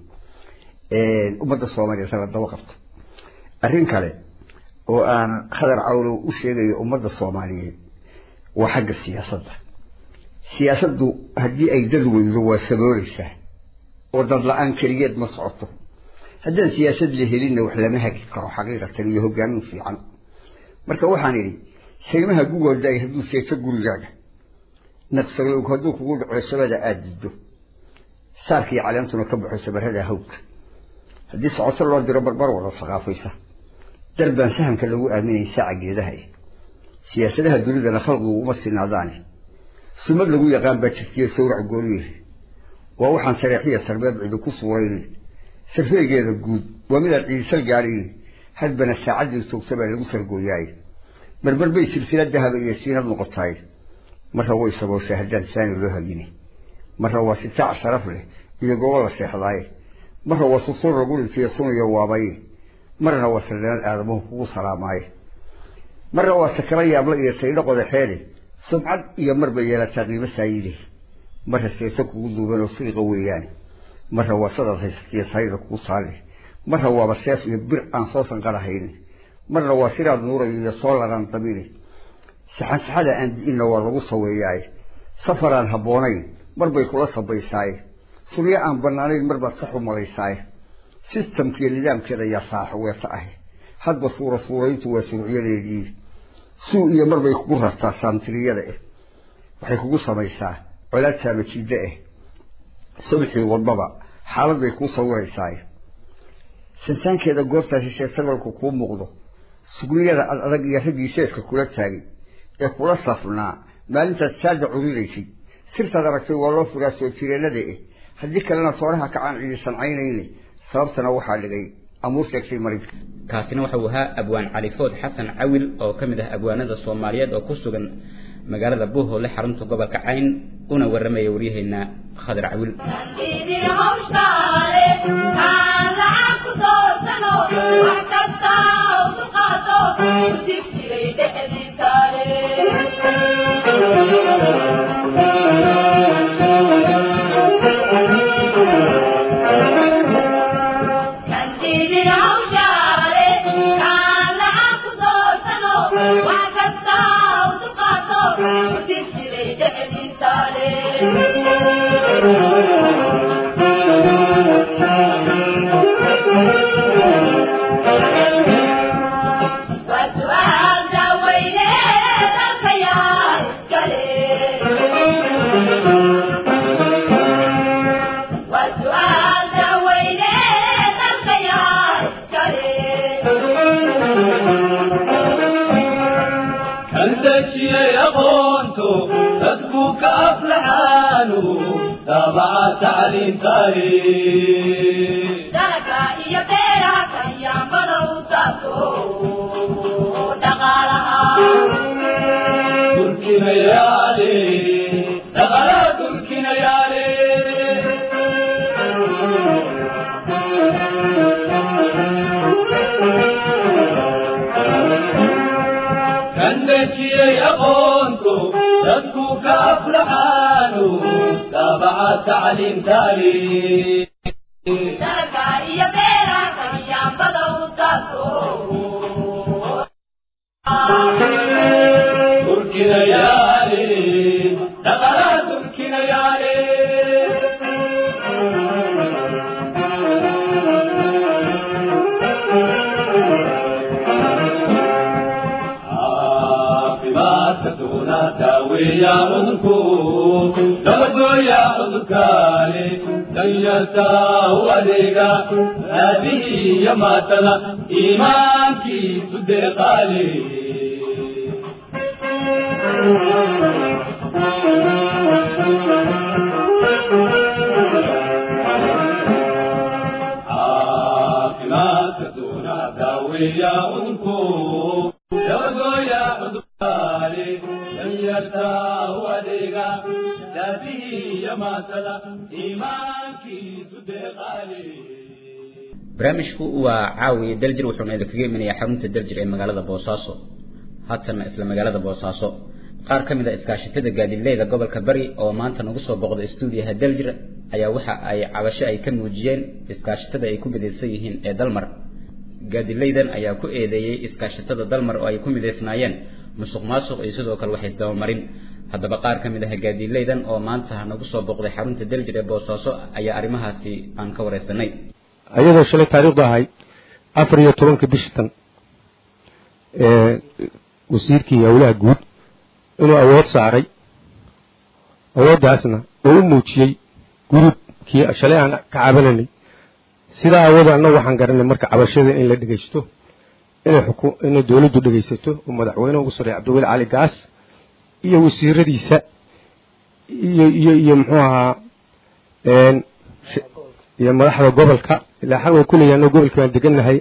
ummadda soomaaliyeed hala daba qabto arrin kale oo aan khadar cawlow u sheegayo ummadda soomaaliyeed waa xagga siyaasadda siyaasaddu haddii ay dad weydo waa sabooleysaa oo dad la-aan keligeed ma socoto haddaan siyaasad la helinna wax lama hagi karo xaqiiqatan iyo hogaamin fiican marka waxaan idhi saymaha gugoodaay hadduu seeto gurigaaga naqsalowg hadduu kugu dhaco shabada aada diddo saarkii caleentuna ka baxo sabarada hawdka haddii socoto loo diro barbar wada saqaafaysa darbaan sahamka lagu aaminay saaca geedaha siyaasadaha dunidana khalqigu uma sinaadaane sumad lagu yaqaan baa jirtiya sawrac gooniye waa waxaan sareexiya sarbeeb cidi ku suuraynin sarfeegeeda guud waa midaad ciidisal gaadhayn hadbana saacaddii toogta baa lagu sargooyaay marmar bay silsila dahaba iyo siinad noqotaay marra way sabooshay haddaan saani loo hagini marra waa sitaac sharaf leh iyo goobo la seexdaaye marra waa sursuur lagu dhintiyo sunayo waabaye marna waa saldanaad aadamuhu kugu salaamaaye marna waa sakara yaabla iyo saydho qodaxeede subcad iyo marba yeelataa qiimo saayide marra seeto kugu duuban oo siriqa weeyaane marra waa sadad haysatiyo sayda kugu saale marra waaba seef iyo bir aan soo sanqarahayni marna waa siraad nuurayo iyo soo laraan dabini saxansaxada aan di'inna waa lagu saweeyaaye safaraan habboonayn marbay kula sabaysaaye sulyo aan bannaanayn marbaad sax u malaysaaye sistamkiiyo nidaamkeeda yaa saaxo weeta ahi hadba suura suurayntu waa surucyadeedii suu iyo marbay kugu rartaa saamtiriyada eh waxay kugu samaysaa colaad saamajiidda eh subxii wadbaba xaalad bay kuu sawiraysaaye sansaankeeda goobtaas heshee sagalku kuu muuqdo sugniyada ad adag iyo raggii seeska kula taagay ee kula safnaa maalintaad saada curinaysay sirtaad aragtay waa loo furaa soo jireennada eh haddii kalena sooraha kacaan cidi sancaynayne sababtana waxaa dhigay amuur sheegtay marinka kaasina waxa uu ahaa abwaan califood xasan cawil oo ka mid ah abwaanada soomaaliyeed oo ku sugan magaalada buuhoole xarunta gobolka cayn una warramaya waryaheena khadar cawil تعليم تاريخ dalka iyo beeraha kayaambada u taabto dhaqaalaha تركنا يا علي دغلا تركنا يا علي كندتي يا قونتو تدكو كافلحانو تابع تعليم تاريخ dalka iyo beeraha kayaambada u taabto تركنا يا علي دغلا تركنا يا علي caafimaadka tuuna daaweeya cudurku dabadooya cudurkaani danyarta u adeega aabihii iyo maatada iimaankiisu deeqaale caafimaadka tuuna daaweeya cudurku dabadooya cudurkaani danyarta u adeega aabihii iyo maatada iimaankiisu deeqaale barnaamijku waa caawiye daljir wuxuuna idinkaga imanayaa xarunta daljir ee magaalada boosaaso haatanna isla magaalada boosaaso qaar ka mid a iskaashatada gaadiidleyda gobolka bari oo maanta nagu soo boqda stuudiyaha daljir ayaa waxa ay cabasho ay ka muujiyeen iskaashatada ay ku midaysan yihiin ee dalmar gaadiidleydan ayaa ku eedeeyey iskaashatada dalmar oo ay ku midaysnaayeen musuq maasuq iyo sidoo kale wax isdabamarin haddaba qaar ka mid ah gaadiidleydan oo maanta nagu soo boqday xarunta daljir ee boosaaso ayaa arrimahaasi aan ka wareysanay ayadoo shalay taariikhdu ahayd afar iyo tobanka bishii tan ee wasiirkii howlaha guud inuu awood saaray awooddaasna oo u muujiyey gurubkii shalay aan ka cabananay sidaa awoodda annagu waxaan garanay marka cabashada in la dhegaysto inay xuku inay dowladdu dhegaysato oo madaxweynaha ugu sarreeya cabdiweli cali gaas iyo wasiiradiisa iyo iyo iyo muxuu ahaa iyo madaxda gobolka ilaa xaq waan kuleeyahay annago gobolka baan degannahay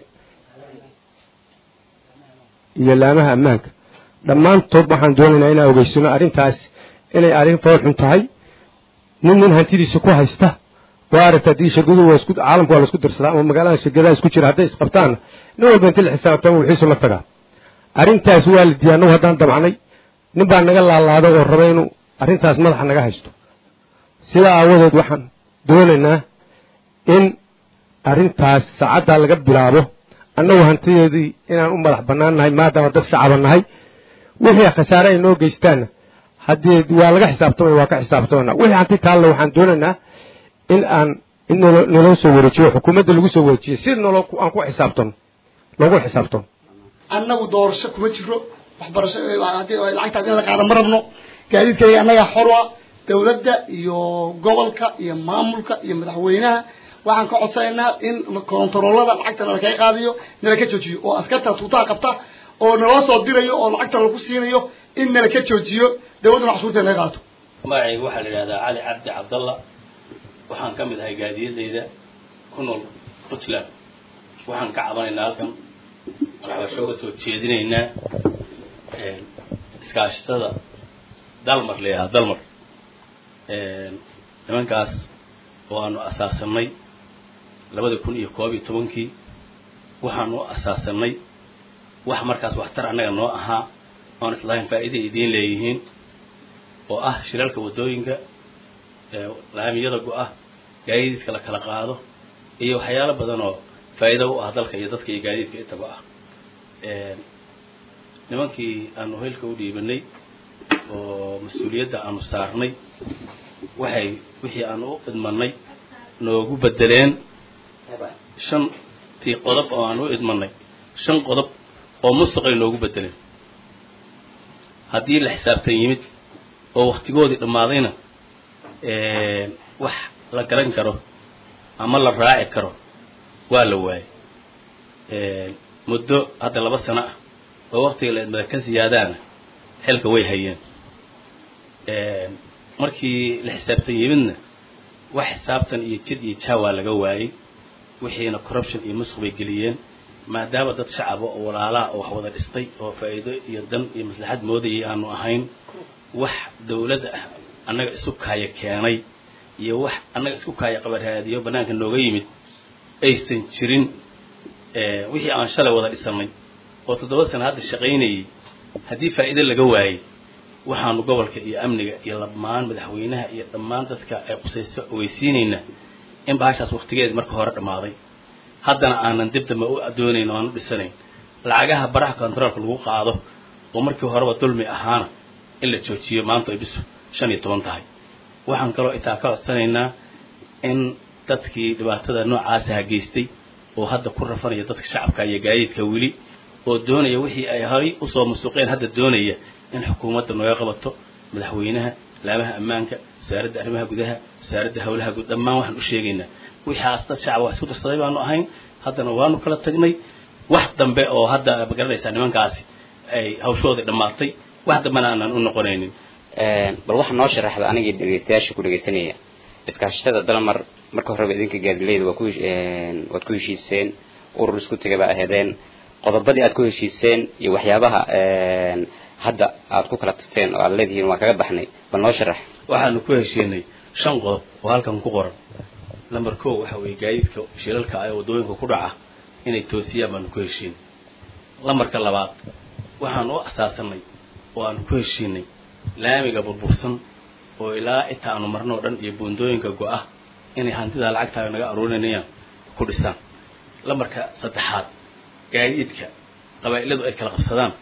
iyo laamaha ammaanka dhammaantood waxaan doonaynaa inaan ogeysano arrintaas inay arrin foolxun tahay nin nin hantidiisa ku haysta waa aragta haddii shirkadu waa isku caalamku waa la isku dirsadaa ama magaalada shirkadaha isku jira hadday isqabtaanna nin walba inta la xisaabtama wixiisu la tagaa arrintaas waa la diiday annagu haddaan damcnay nin baa naga laalaada oo raba inuu arrintaas madaxa naga haysto sidaa aawadeed waxaan doonaynaa in arrintaas saacaddaa laga bilaabo annagu hantideedii inaan u madax bannaan nahay maadaama dad shacaba nahay wixii khasaare ay noo geystaanna haddii waa laga xisaabtamaya waa ka xisaabtamana wixii hanti taalle waxaan doonaynaa in aan in nolo naloo soo wareejiyo xukuumadda lagu soo wareejiyo si nolo aan ku xisaabtano loogu xisaabtano annagu doorasho kuma jiro waxbarasho haddii lacagtaas in la qaado ma rabno gaadiidkayga annagaa xorwa dawladda iyo gobolka iyo maamulka iyo madaxweynaha waxaan ka codsanaynaa in kontaroolada lacagta nalakaga qaadayo nalaka joojiyo oo askarta tuutaha qabta oo naloo soo dirayo oo lacagta lagu siinayo in nalaka joojiyo dawladduna cashuurta naga qaato magacayga waxaa la yidhahdaa cali cabdi cabdalla waxaan ka mid ahay gaadiyadayda ku nool puntland waxaan ka cabanaynaa halkan waxbasho uga soo jeedinaynaa iskaashatada dalmar la yidhahda dalmar nimankaas oo aanu asaasanay labada kun iyo koob iyo tobankii waxaan u asaasanay wax markaas waxtar annaga noo ahaa oon islahayn faa'iiday idiin leeyihiin oo ah shiralka waddooyinka laamiyada go-ah gaadiidka la kala qaado iyo waxyaalo badan oo faa'iido u ah dalka iyo dadka iyo gaadiidka intaba ah nimankii aanu hilka u dhiibanay oo mas-uuliyadda aanu saarnay waxay wixii aanu u idmanay noogu bedeleen shantii qodob oo aanu u idmanay shan qodob oo musuqay noogu bedeleen haddii la xisaabtan yimid oo waktigoodii dhammaadayna wax la garan karo ama la raaci karo waa la waayay muddo hadda laba sano ah oo waktiga la idmada ka siyaadaana xilka way hayeen markii la xisaabtan yimidna wax xisaabtan iyo jid iyo jaawaa laga waayey wixiina corruption iyo musuq bay geliyeen maadaama dad shacaba oo walaalaha oo wax wada dhistay oo faa'iido iyo dan iyo maslaxad moodayay aanu ahayn wax dawladda ah annaga isu kaaya keenay iyo wax annaga isku kaaya qabaraadiyo bannaanka nooga yimid aysan jirin wixii aan shalay wada dhisanay oo toddoba sana hadda shaqaynayay haddii faa'iido laga waayey waxaanu gobolka iyo amniga iyo dhammaan madaxweynaha iyo dhammaan dadka ay qusayso ogeysiinaynaa in bahashaas waktigeedi marka hore dhammaaday haddana aanan dib dambe u doonayn oo aan u dhisanayn lacagaha baraha controolka lagu qaado oo markii horeba dulmi ahaana in la joojiyo maanta ay bisu shan iyo toban tahay waxaan kaloo itaa ka codsanaynaa in dadkii dhibaatada noocaasa geystay oo hadda ku rafanaya dadka shacabka iyo gaadiidka weli oo doonaya wixii ay horay usoo musuqeen hadda doonaya in xukuumadda nooga qabato madaxweynaha laamaha ammaanka wasaaradda arrimaha gudaha wasaaradda howlaha guud dhammaan waxaan u sheegaynaa wixaas dad shacab wax isku darsaday baanu ahayn haddana waanu kala tagnay wax dambe oo hadda magaranaysaa nimankaasi ay hawshoodii dhammaatay wax dambena aanan u noqonaynin bal waxaa noo sharaxda anigii dhegeystayaasha ku dhegeysanaya iskaashatada dalmar marka horeba idinka gaadileyda waa ku waad ku heshiiseen urur isku tegay baa aheedeen qodobadii aad ku heshiiseen iyo waxyaabaha hadda aad ku kala tagteen oo aad leedihiin waan kaga baxnay bal noo sharax waxaanu ku heshiinay shan qodob oo halkan ku qoran number ko waxa weeye gaadiidka shilalka ee waddooyinka ku dhaca inay toosiyaan baanu ku heshiinay lambarka labaad waxaanu u asaasanay oo aanu ku heshiinay laamiga burbursan oo ilaa inta aanu marno o dhan iyo buundooyinka go-ah inay hantidaa lacagtaaga naga aruurinayaan ku dhisaan lambarka saddexaad gaadiidka qabaa'iladu ay kala qabsadaan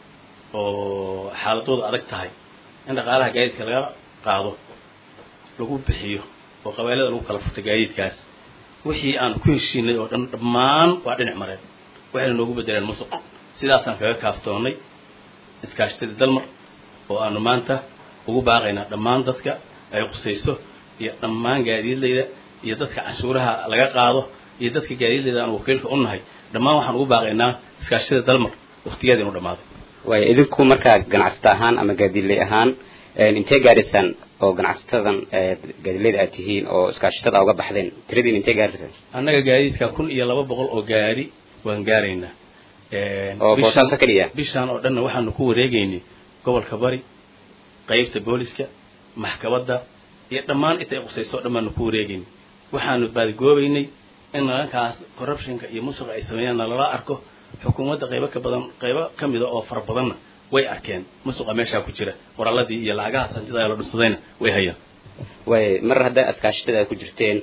oo xaaladooda adag tahay in dhaqaalaha gaadiidka laga qaado lagu bixiyo oo qabailada lagu kala furtay gaadiidkaas wixii aan ku heshiinay oo dhan dhammaan waa dhinac mareen waxayna noogu bedeleen musuq sidaasaan kaga kaaftoonnay iskaashatadii dalmar oo aanu maanta ugu baaqaynaa dhammaan dadka ay qusayso iyo dhammaan gaadiidlayda iyo dadka canshuuraha laga qaado iyo dadka gaadiidlayda aan wakiilka u nahay dhammaan waxaan ugu baaqaynaa iskaashatada dalmar waktigeeda inu dhammaaday waayo idinku markaa ganacsato ahaan ama gaadiidley ahaan intee gaadhaysaan oo ganacsatadan gaadiidleyda aad tihiin oo iskaashatada uga baxdeen tiradiin intee gaadhaysaan annaga gaadiidka kun iyo laba boqol oo gaari waan gaaraynaa oo boosaaso keliya bishaan oo dhanna waxaanu ku wareegaynay gobolka bari qaybta booliska maxkamadda iyo dhammaan intay qusayso o dhan baanu ku wareegaynay waxaanu baadigoobaynay in nalankaas corruptionka iyo musuqa ay sameeyaan nalala arko xukuumadda qaybo ka badan qaybo ka mida oo fara badanna way arkeen musuqa meeshaa ku jira qoraaladii iyo lacagahaas hantida la dhunsadayna way hayaan waay mar haddaa iskaashatada aad ku jirteen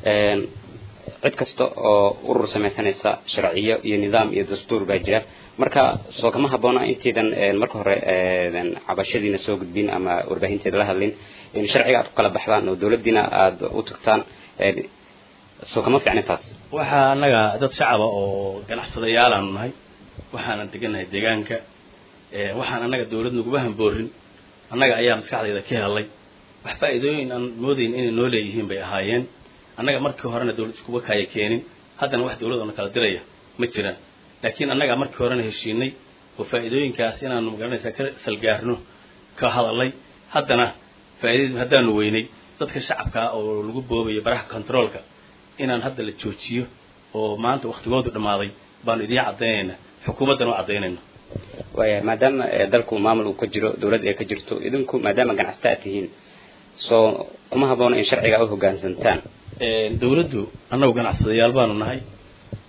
cid kasta oo urur samaysanaysa sharciyo iyo nidaam iyo dastuur baa jira marka soo kama habboona intaydan marka hore cabashadiina soo gudbin ama warbaahinteeda la hadlin in sharciga aad ku kala baxdaan oo dawladdiina aada u tagtaan soo kama fiicna taas waxaa annaga dad shacaba oo ganacsadayaalaanu nahay waxaanan degannahay deegaanka waxaan annaga dawlad naguma hamboorin annaga ayaa maskaxdayda ka helay wax faa'iidooyin aan moodayn inay noo leeyihiin bay ahaayeen annaga markii horena dawlad iskuga kaaya keenin haddana wax dawladona kala diraya ma jiraan laakiin annagaa markii horena heshiinay oo faa'iidooyinkaas inaanu magaranaysaa ka salgaarno ka hadalay haddana faa'iidadii haddaanu weynay dadka shacabkaa oo lagu boobayo baraha controolka inaan hadda la joojiyo oo maanta waktigoodu dhammaaday baanu idiin caddaynaynaa xukuumaddana u caddaynayna waaya maadaama dalku maamul uu ka jiro dawlad ay ka jirto idinku maadaama ganacsata aad tihiin soo kuma habboona in sharciga u hoggaansantaan dawladdu annagu ganacsadayaal baanu nahay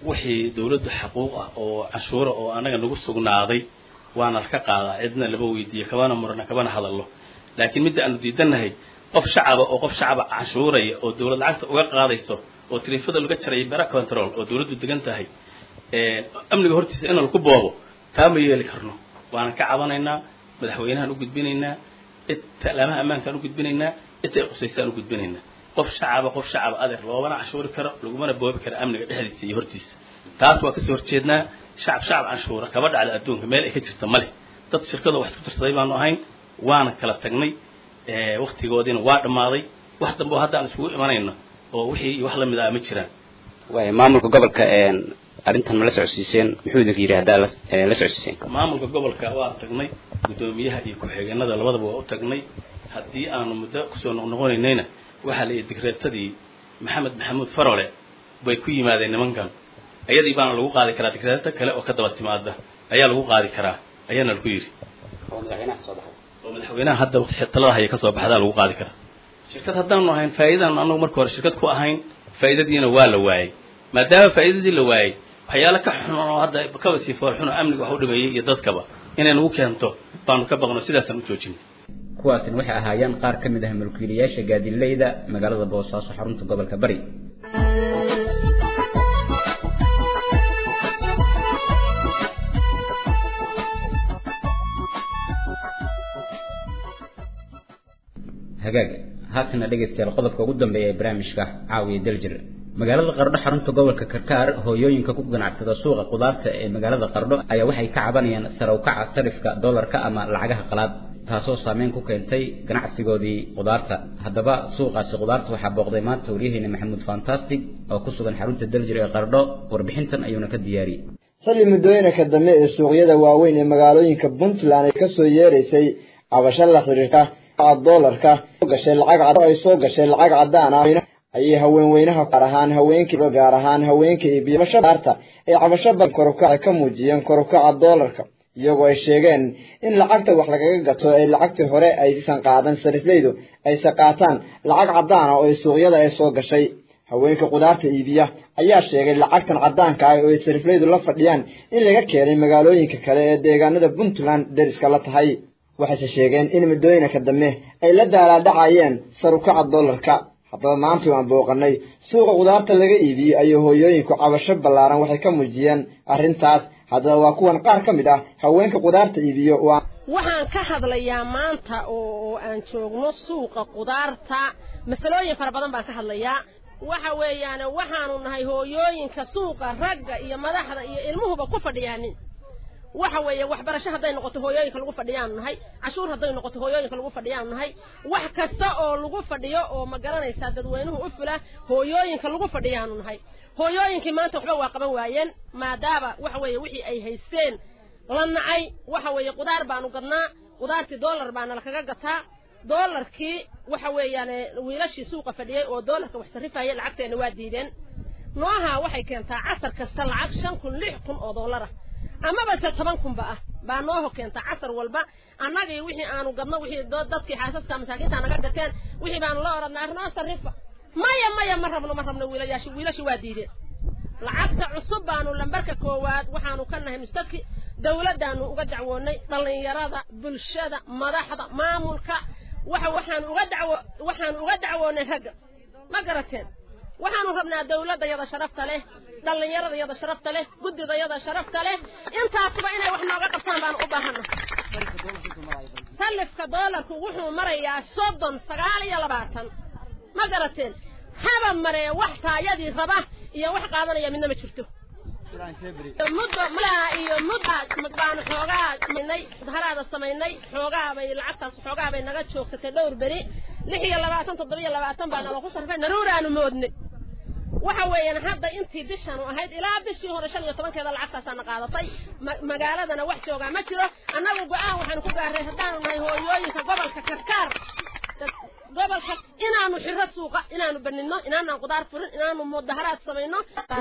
wixii dawladdu xaquuq ah oo canshuura oo annaga nagu sugnaaday waana ka qaadaa cidna lama weydiiyo kabana murna kabana hadallo laakiin midda aanu diidannahay qof shacaba oo qof shacaba canshuuraya oo dawlad lacagta uga qaadayso oo tariifada laga jaraya bera control oo dawladdu degan tahay amniga hortiisa in laku boobo taa ma yeeli karno waanan ka cabanaynaa madaxweynahaan u gudbinaynaa cid talaamaha ammaankaan u gudbinaynaa cidta ay qusaysaan u gudbinaynaa qof shacaba qof shacaba adeer loomana canshuuri karo lagumana boobi karo amniga dhexdiisa iyo hortiisa taas waa kasoo horjeednaa shacab shacab canshuura kaba dhacda adduunka meel ay ka jirta male dad shirkadoo wax isku tirsaday baanu ahayn waana kala tagnay waktigoodiina waa dhammaaday wax dambe oo hadda aan isugu imanayno oo wixii wax lamid ah ma jiraan waay maamulka gobolka arrintan ma la socodsiiseen muxuu idinka yidhi haddaa la la socodsiiseen maamulka gobolka waa tagnay guddoomiyaha iyo ku-xigeenada labadaba waa u tagnay haddii aanu muddo kusoo noqnoqonaynayna waxaa la yidhi digreetadii maxamed maxamuud farole bay ku yimaadeen nimankan ayadii baana lagu qaadi karaa digreeto kale oo ka daba timaada ayaa lagu qaadi karaa ayaana lagu yidhi oo madaxweynaha kasoo baxay oo madaxweynaha hadda talada haya kasoo baxdaa lagu qaadi karaa shirkad haddaanu ahayn faa'iidaan anagu marka hore shirkad ku ahayn faa'iidadiina waa la waayey maadaama faa'iidadii la waayey waxyaalo ka xun oo hadda kaba sii foolxun oo amniga wax u dhimeeyey iyo dadkaba inay nagu keento baanu ka baqno sidaasaan u joojinay kuwaasina waxay ahaayeen qaar ka mid ah mulkiilayaasha gaadiileyda magaalada boosaaso xarunta gobolka bari hagaag haatana dhegaystayaal qodobka ugu dambeeya ee barnaamijka caawiya daljir magaalada qardho xarunta gobolka karkaar hooyooyinka ku ganacsada suuqa qudaarta ee magaalada qardho ayaa waxay ka cabanayaan sare u kaca sarifka dollarka ama lacagaha qalaad taasoo saameyn ku keentay ganacsigoodii qudaarta haddaba suuqaasi qudaarta waxaa booqday maanta waryaheena maxamuud fantastic oo ku sugan xarunta daljir ee qardho warbixintan ayuuna ka diyaariyey xilli muddooyinka dambe ee suuqyada waaweyn ee magaalooyinka puntland ay kasoo yeeraysay cabasho la xiriirta doolarka gashay lacag ay soo gashay lacag cadaan ah ayay haweenweynaha gaar ahaan haweenkii gaar ahaan haweenka iibiyo cabashabaarta ay cabasho badan korukaca ka muujiyeen korukaca doolarka iyagoo ay sheegeen in lacagta wax lagaga gato ay lacagtii hore aysan qaadan sarifleydu ayse qaataan lacag cadaan ah oo suuqyada ay soo gashay haweenka qudaarta iibiya ayaa sheegay lacagtan cadaanka ah oo ay sarifleydu la fadhiyaan in laga keenay magaalooyinka kale ee deegaanada puntland deriska la tahay waxayse sheegeen in muddooyinka dambe ay la daalaadhacayeen sarukaca dollarka haddaba maanta waan booqanay suuqa qudaarta laga iibiyey ayay hooyooyinku cabasho ballaaran waxay ka muujiyeen arrintaas haddaba waa kuwan qaar ka mid ah haweenka qudaarta iibiyo waxaan ka hadlayaa maanta oo aan joogno suuqa qudaarta masalooyin fara badan baan ka hadlayaa waxa weeyaan waxaanu nahay hooyooyinka suuqa ragga iyo madaxda iyo ilmuhuba ku fadhiyaanin waxa weeye waxbarasho hadday noqoto hooyooyinka lagu fadhiyaanu nahay cashuur hadday noqoto hooyooyinka lagu fadhiyaanu nahay wax kasta oo lagu fadhiyo oo ma garanaysaa dadweynuhu u fula hooyooyinka lagu fadhiyaanu nahay hooyooyinkii maanta waxba waa qaban waayeen maadaama waxa weeye wixii ay haysteen la nacay waxa weeye qudaar baanu gadnaa qudaartii dollar baana lakaga gataa dollarkii waxa weeyaan wiilashii suuqa fadhiyey oo dollarka wax sarrifaya lacagteena waa diideen nooha waxay keentaa casar kasta lacag shan kun lix kun oo dollara amaba se toban kunba ah baa nooho keenta casar walba annagii wixii aanu gadno wixii dadkii xaasaska masaakiinta naga gateen wixii baanu la oranaa arnoo sarrifa maya maya ma rabno ma rabno wiilayashi wiilashi waa diideen lacagta cusub baanu lambarka koowaad waxaanu ka nahay mustaki dawladdaanu uga dacwoonay dhallinyarada bulshada madaxda maamulka waxa waxaanu uga dacwo waxaanu uga dacwoonay ragga ma garateen waxaanu rabnaa dawladda yada sharafta leh dhallinyarada yada sharafta leh guddida yada sharafta leh intaasba inay wax nooga qabtaan baanu u baahana salifka doolarku wuxuu marayaa soddon sagaal iyo labaatan ma garateen haba maree wax taayadii raba iyo wax qaadanaya midna ma jirto muddo malaa iyo mudda baanu xoogaa samaynay haraada samaynay xoogaa bay lacagtaas xoogaa bay naga joogsatay dhowr beri lix iyo labaatan toddoba iyo labaatan baa nalagu sarfay naruuraanu moodnay waxa weeyaan hadda intii bishanu ahayd ilaa bishii hore shan iyo tobankeeda lacagtaasaana qaadatay magaaladana wax joogaa ma jiro annagu go-aan waxaanu ku gaarnay haddaanu nahay hooyooyinka gobolka karkaar gobolka inaanu xiro suuqa inaanu banidno inaanaan qudaar furin inaanu mudaharaad samayno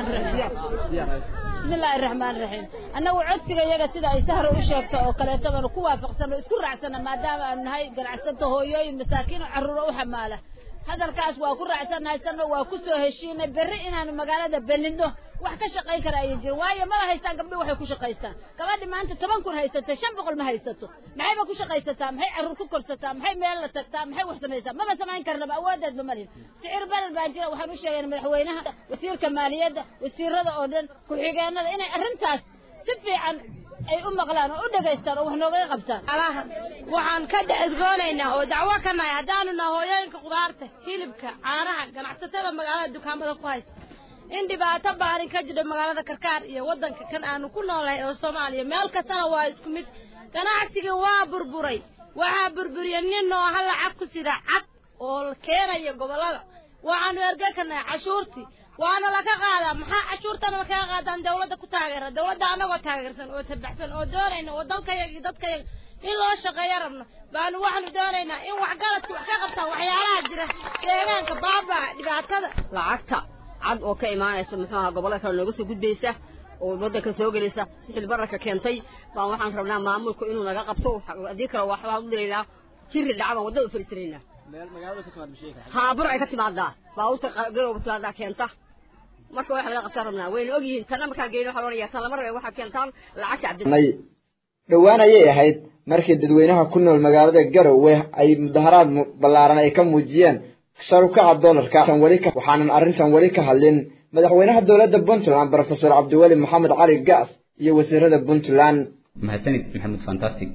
bismillaahi raxmaan raxiim annagu codsiga iyaga sida ay sahra u sheegto oo kaleeto baanu ku waafaqsano isku raacsana maadaama aanu nahay ganacsato hooyooyin masaakiin oo carruuro u xamaala hadalkaas waa ku raacsannahay sanna waa ku soo heshiinay berri inaanu magaalada benidno wax ka shaqayn kara ayay jirin waayo maba haystaan gabdho waxay ku shaqaystaan gabadhi maanta toban kun haysata shan boqol ma haysato maxayba ku shaqaysataa maxay carruur ku korsataa maxay meel la tagtaa maxay wax samaysaa maba samayn karnaba awoodeedba marin sicir barar baa jira waxaan u sheegayna madaxweynaha wasiirka maaliyadda wasiirada oo dhan ku-xigeenada inay arrintaas si fiican ay u maqlaan oo u dhegaystaan oo wax noogaga qabtaan alaha waxaan ka dhexdoonaynaa oo dacwo ka nahay haddaanu nahay hooyooyinka khudaarta hilibka caanaha ganacsatada magaalada dukaamada ku haysta in dhibaato baarin ka jiro magaalada karkaar iyo waddanka kan aanu ku noolahay oo soomaaliya meel kastana waa isku mid ganacsigii waa burburay waxaa burburiya nin oo hal lacag ku sida cad oo la keenaya gobollada waxaanu erge ka nahay cashuurtii waana laka qaadaa maxaa cashuurtana lakaga qaadaan dawladda ku taageera dawladda annagoo taageersan oo tabaxsan oo doonayna oo dalkayaga iyo dadkayaga in loo shaqeeyo rabno baanu waxaanu doonaynaa in waxgaradka wax ka qabtaan waxyaalaha jira deegaanka baabaa dhibaatada lacagta cad oo ka imaanaysa muxuu ahaa gobollada kale nooga soo gudbaysa oo waddanka soo gelaysa sixil bararka keentay baan waxaan rabnaa maamulku inuu naga qabto haddii kale waxbaan u diraynaa jiri dhaca baan waddada u fariisanaynaa haa bur ay ka timaadaa baabuurta garowba timaadaa keenta marka wax laga qabtaan rabnaa wayna ogyihiin tanna markaa geyno waxaa loonaya tan lama rabe waxaad keentaan lacagta cabdi nay dhowaan ayay ahayd markii dadweynaha ku nool magaalada garowe ay mudaharaad ballaaran ay ka muujiyeen sharukaca doolarka waxaanan arrintan weli ka hadlin madaxweynaha dowladda puntland brofesor cabdiweli maxamed cali gaas iyo wasiirada puntland mahadsanid maxamed fantastic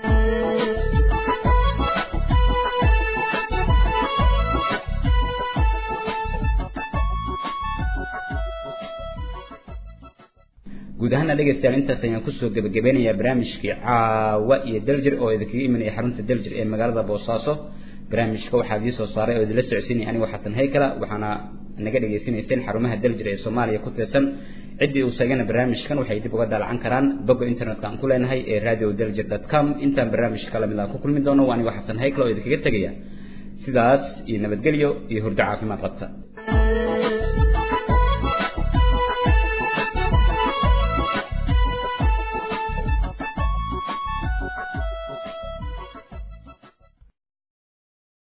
guud ahaana dhegaystayaal intaas ayaan kusoo gebagabeynayaa barnaamijkii caawa iyo daljir oo idinkaga imanaya xarunta daljir ee magaalada boosaaso barnaamijka waxaa idii soo saaray oo idinla socodsiinaya anigo xasan haykala waxaana naga dhagaysanayseen xarumaha daljir ee soomaaliya ku tirsan ciddii uu sheegana barnaamijkan waxay dib uga daalacan karaan bogga internetka aan ku leenahay ee radio daljir dot com intaan barnaamijka kala mid ah ku kulmi doono waa anigo xasan haykala oo idinkaga tegaya sidaas iyo nabadgelyo iyo hurdo caafimaad qabta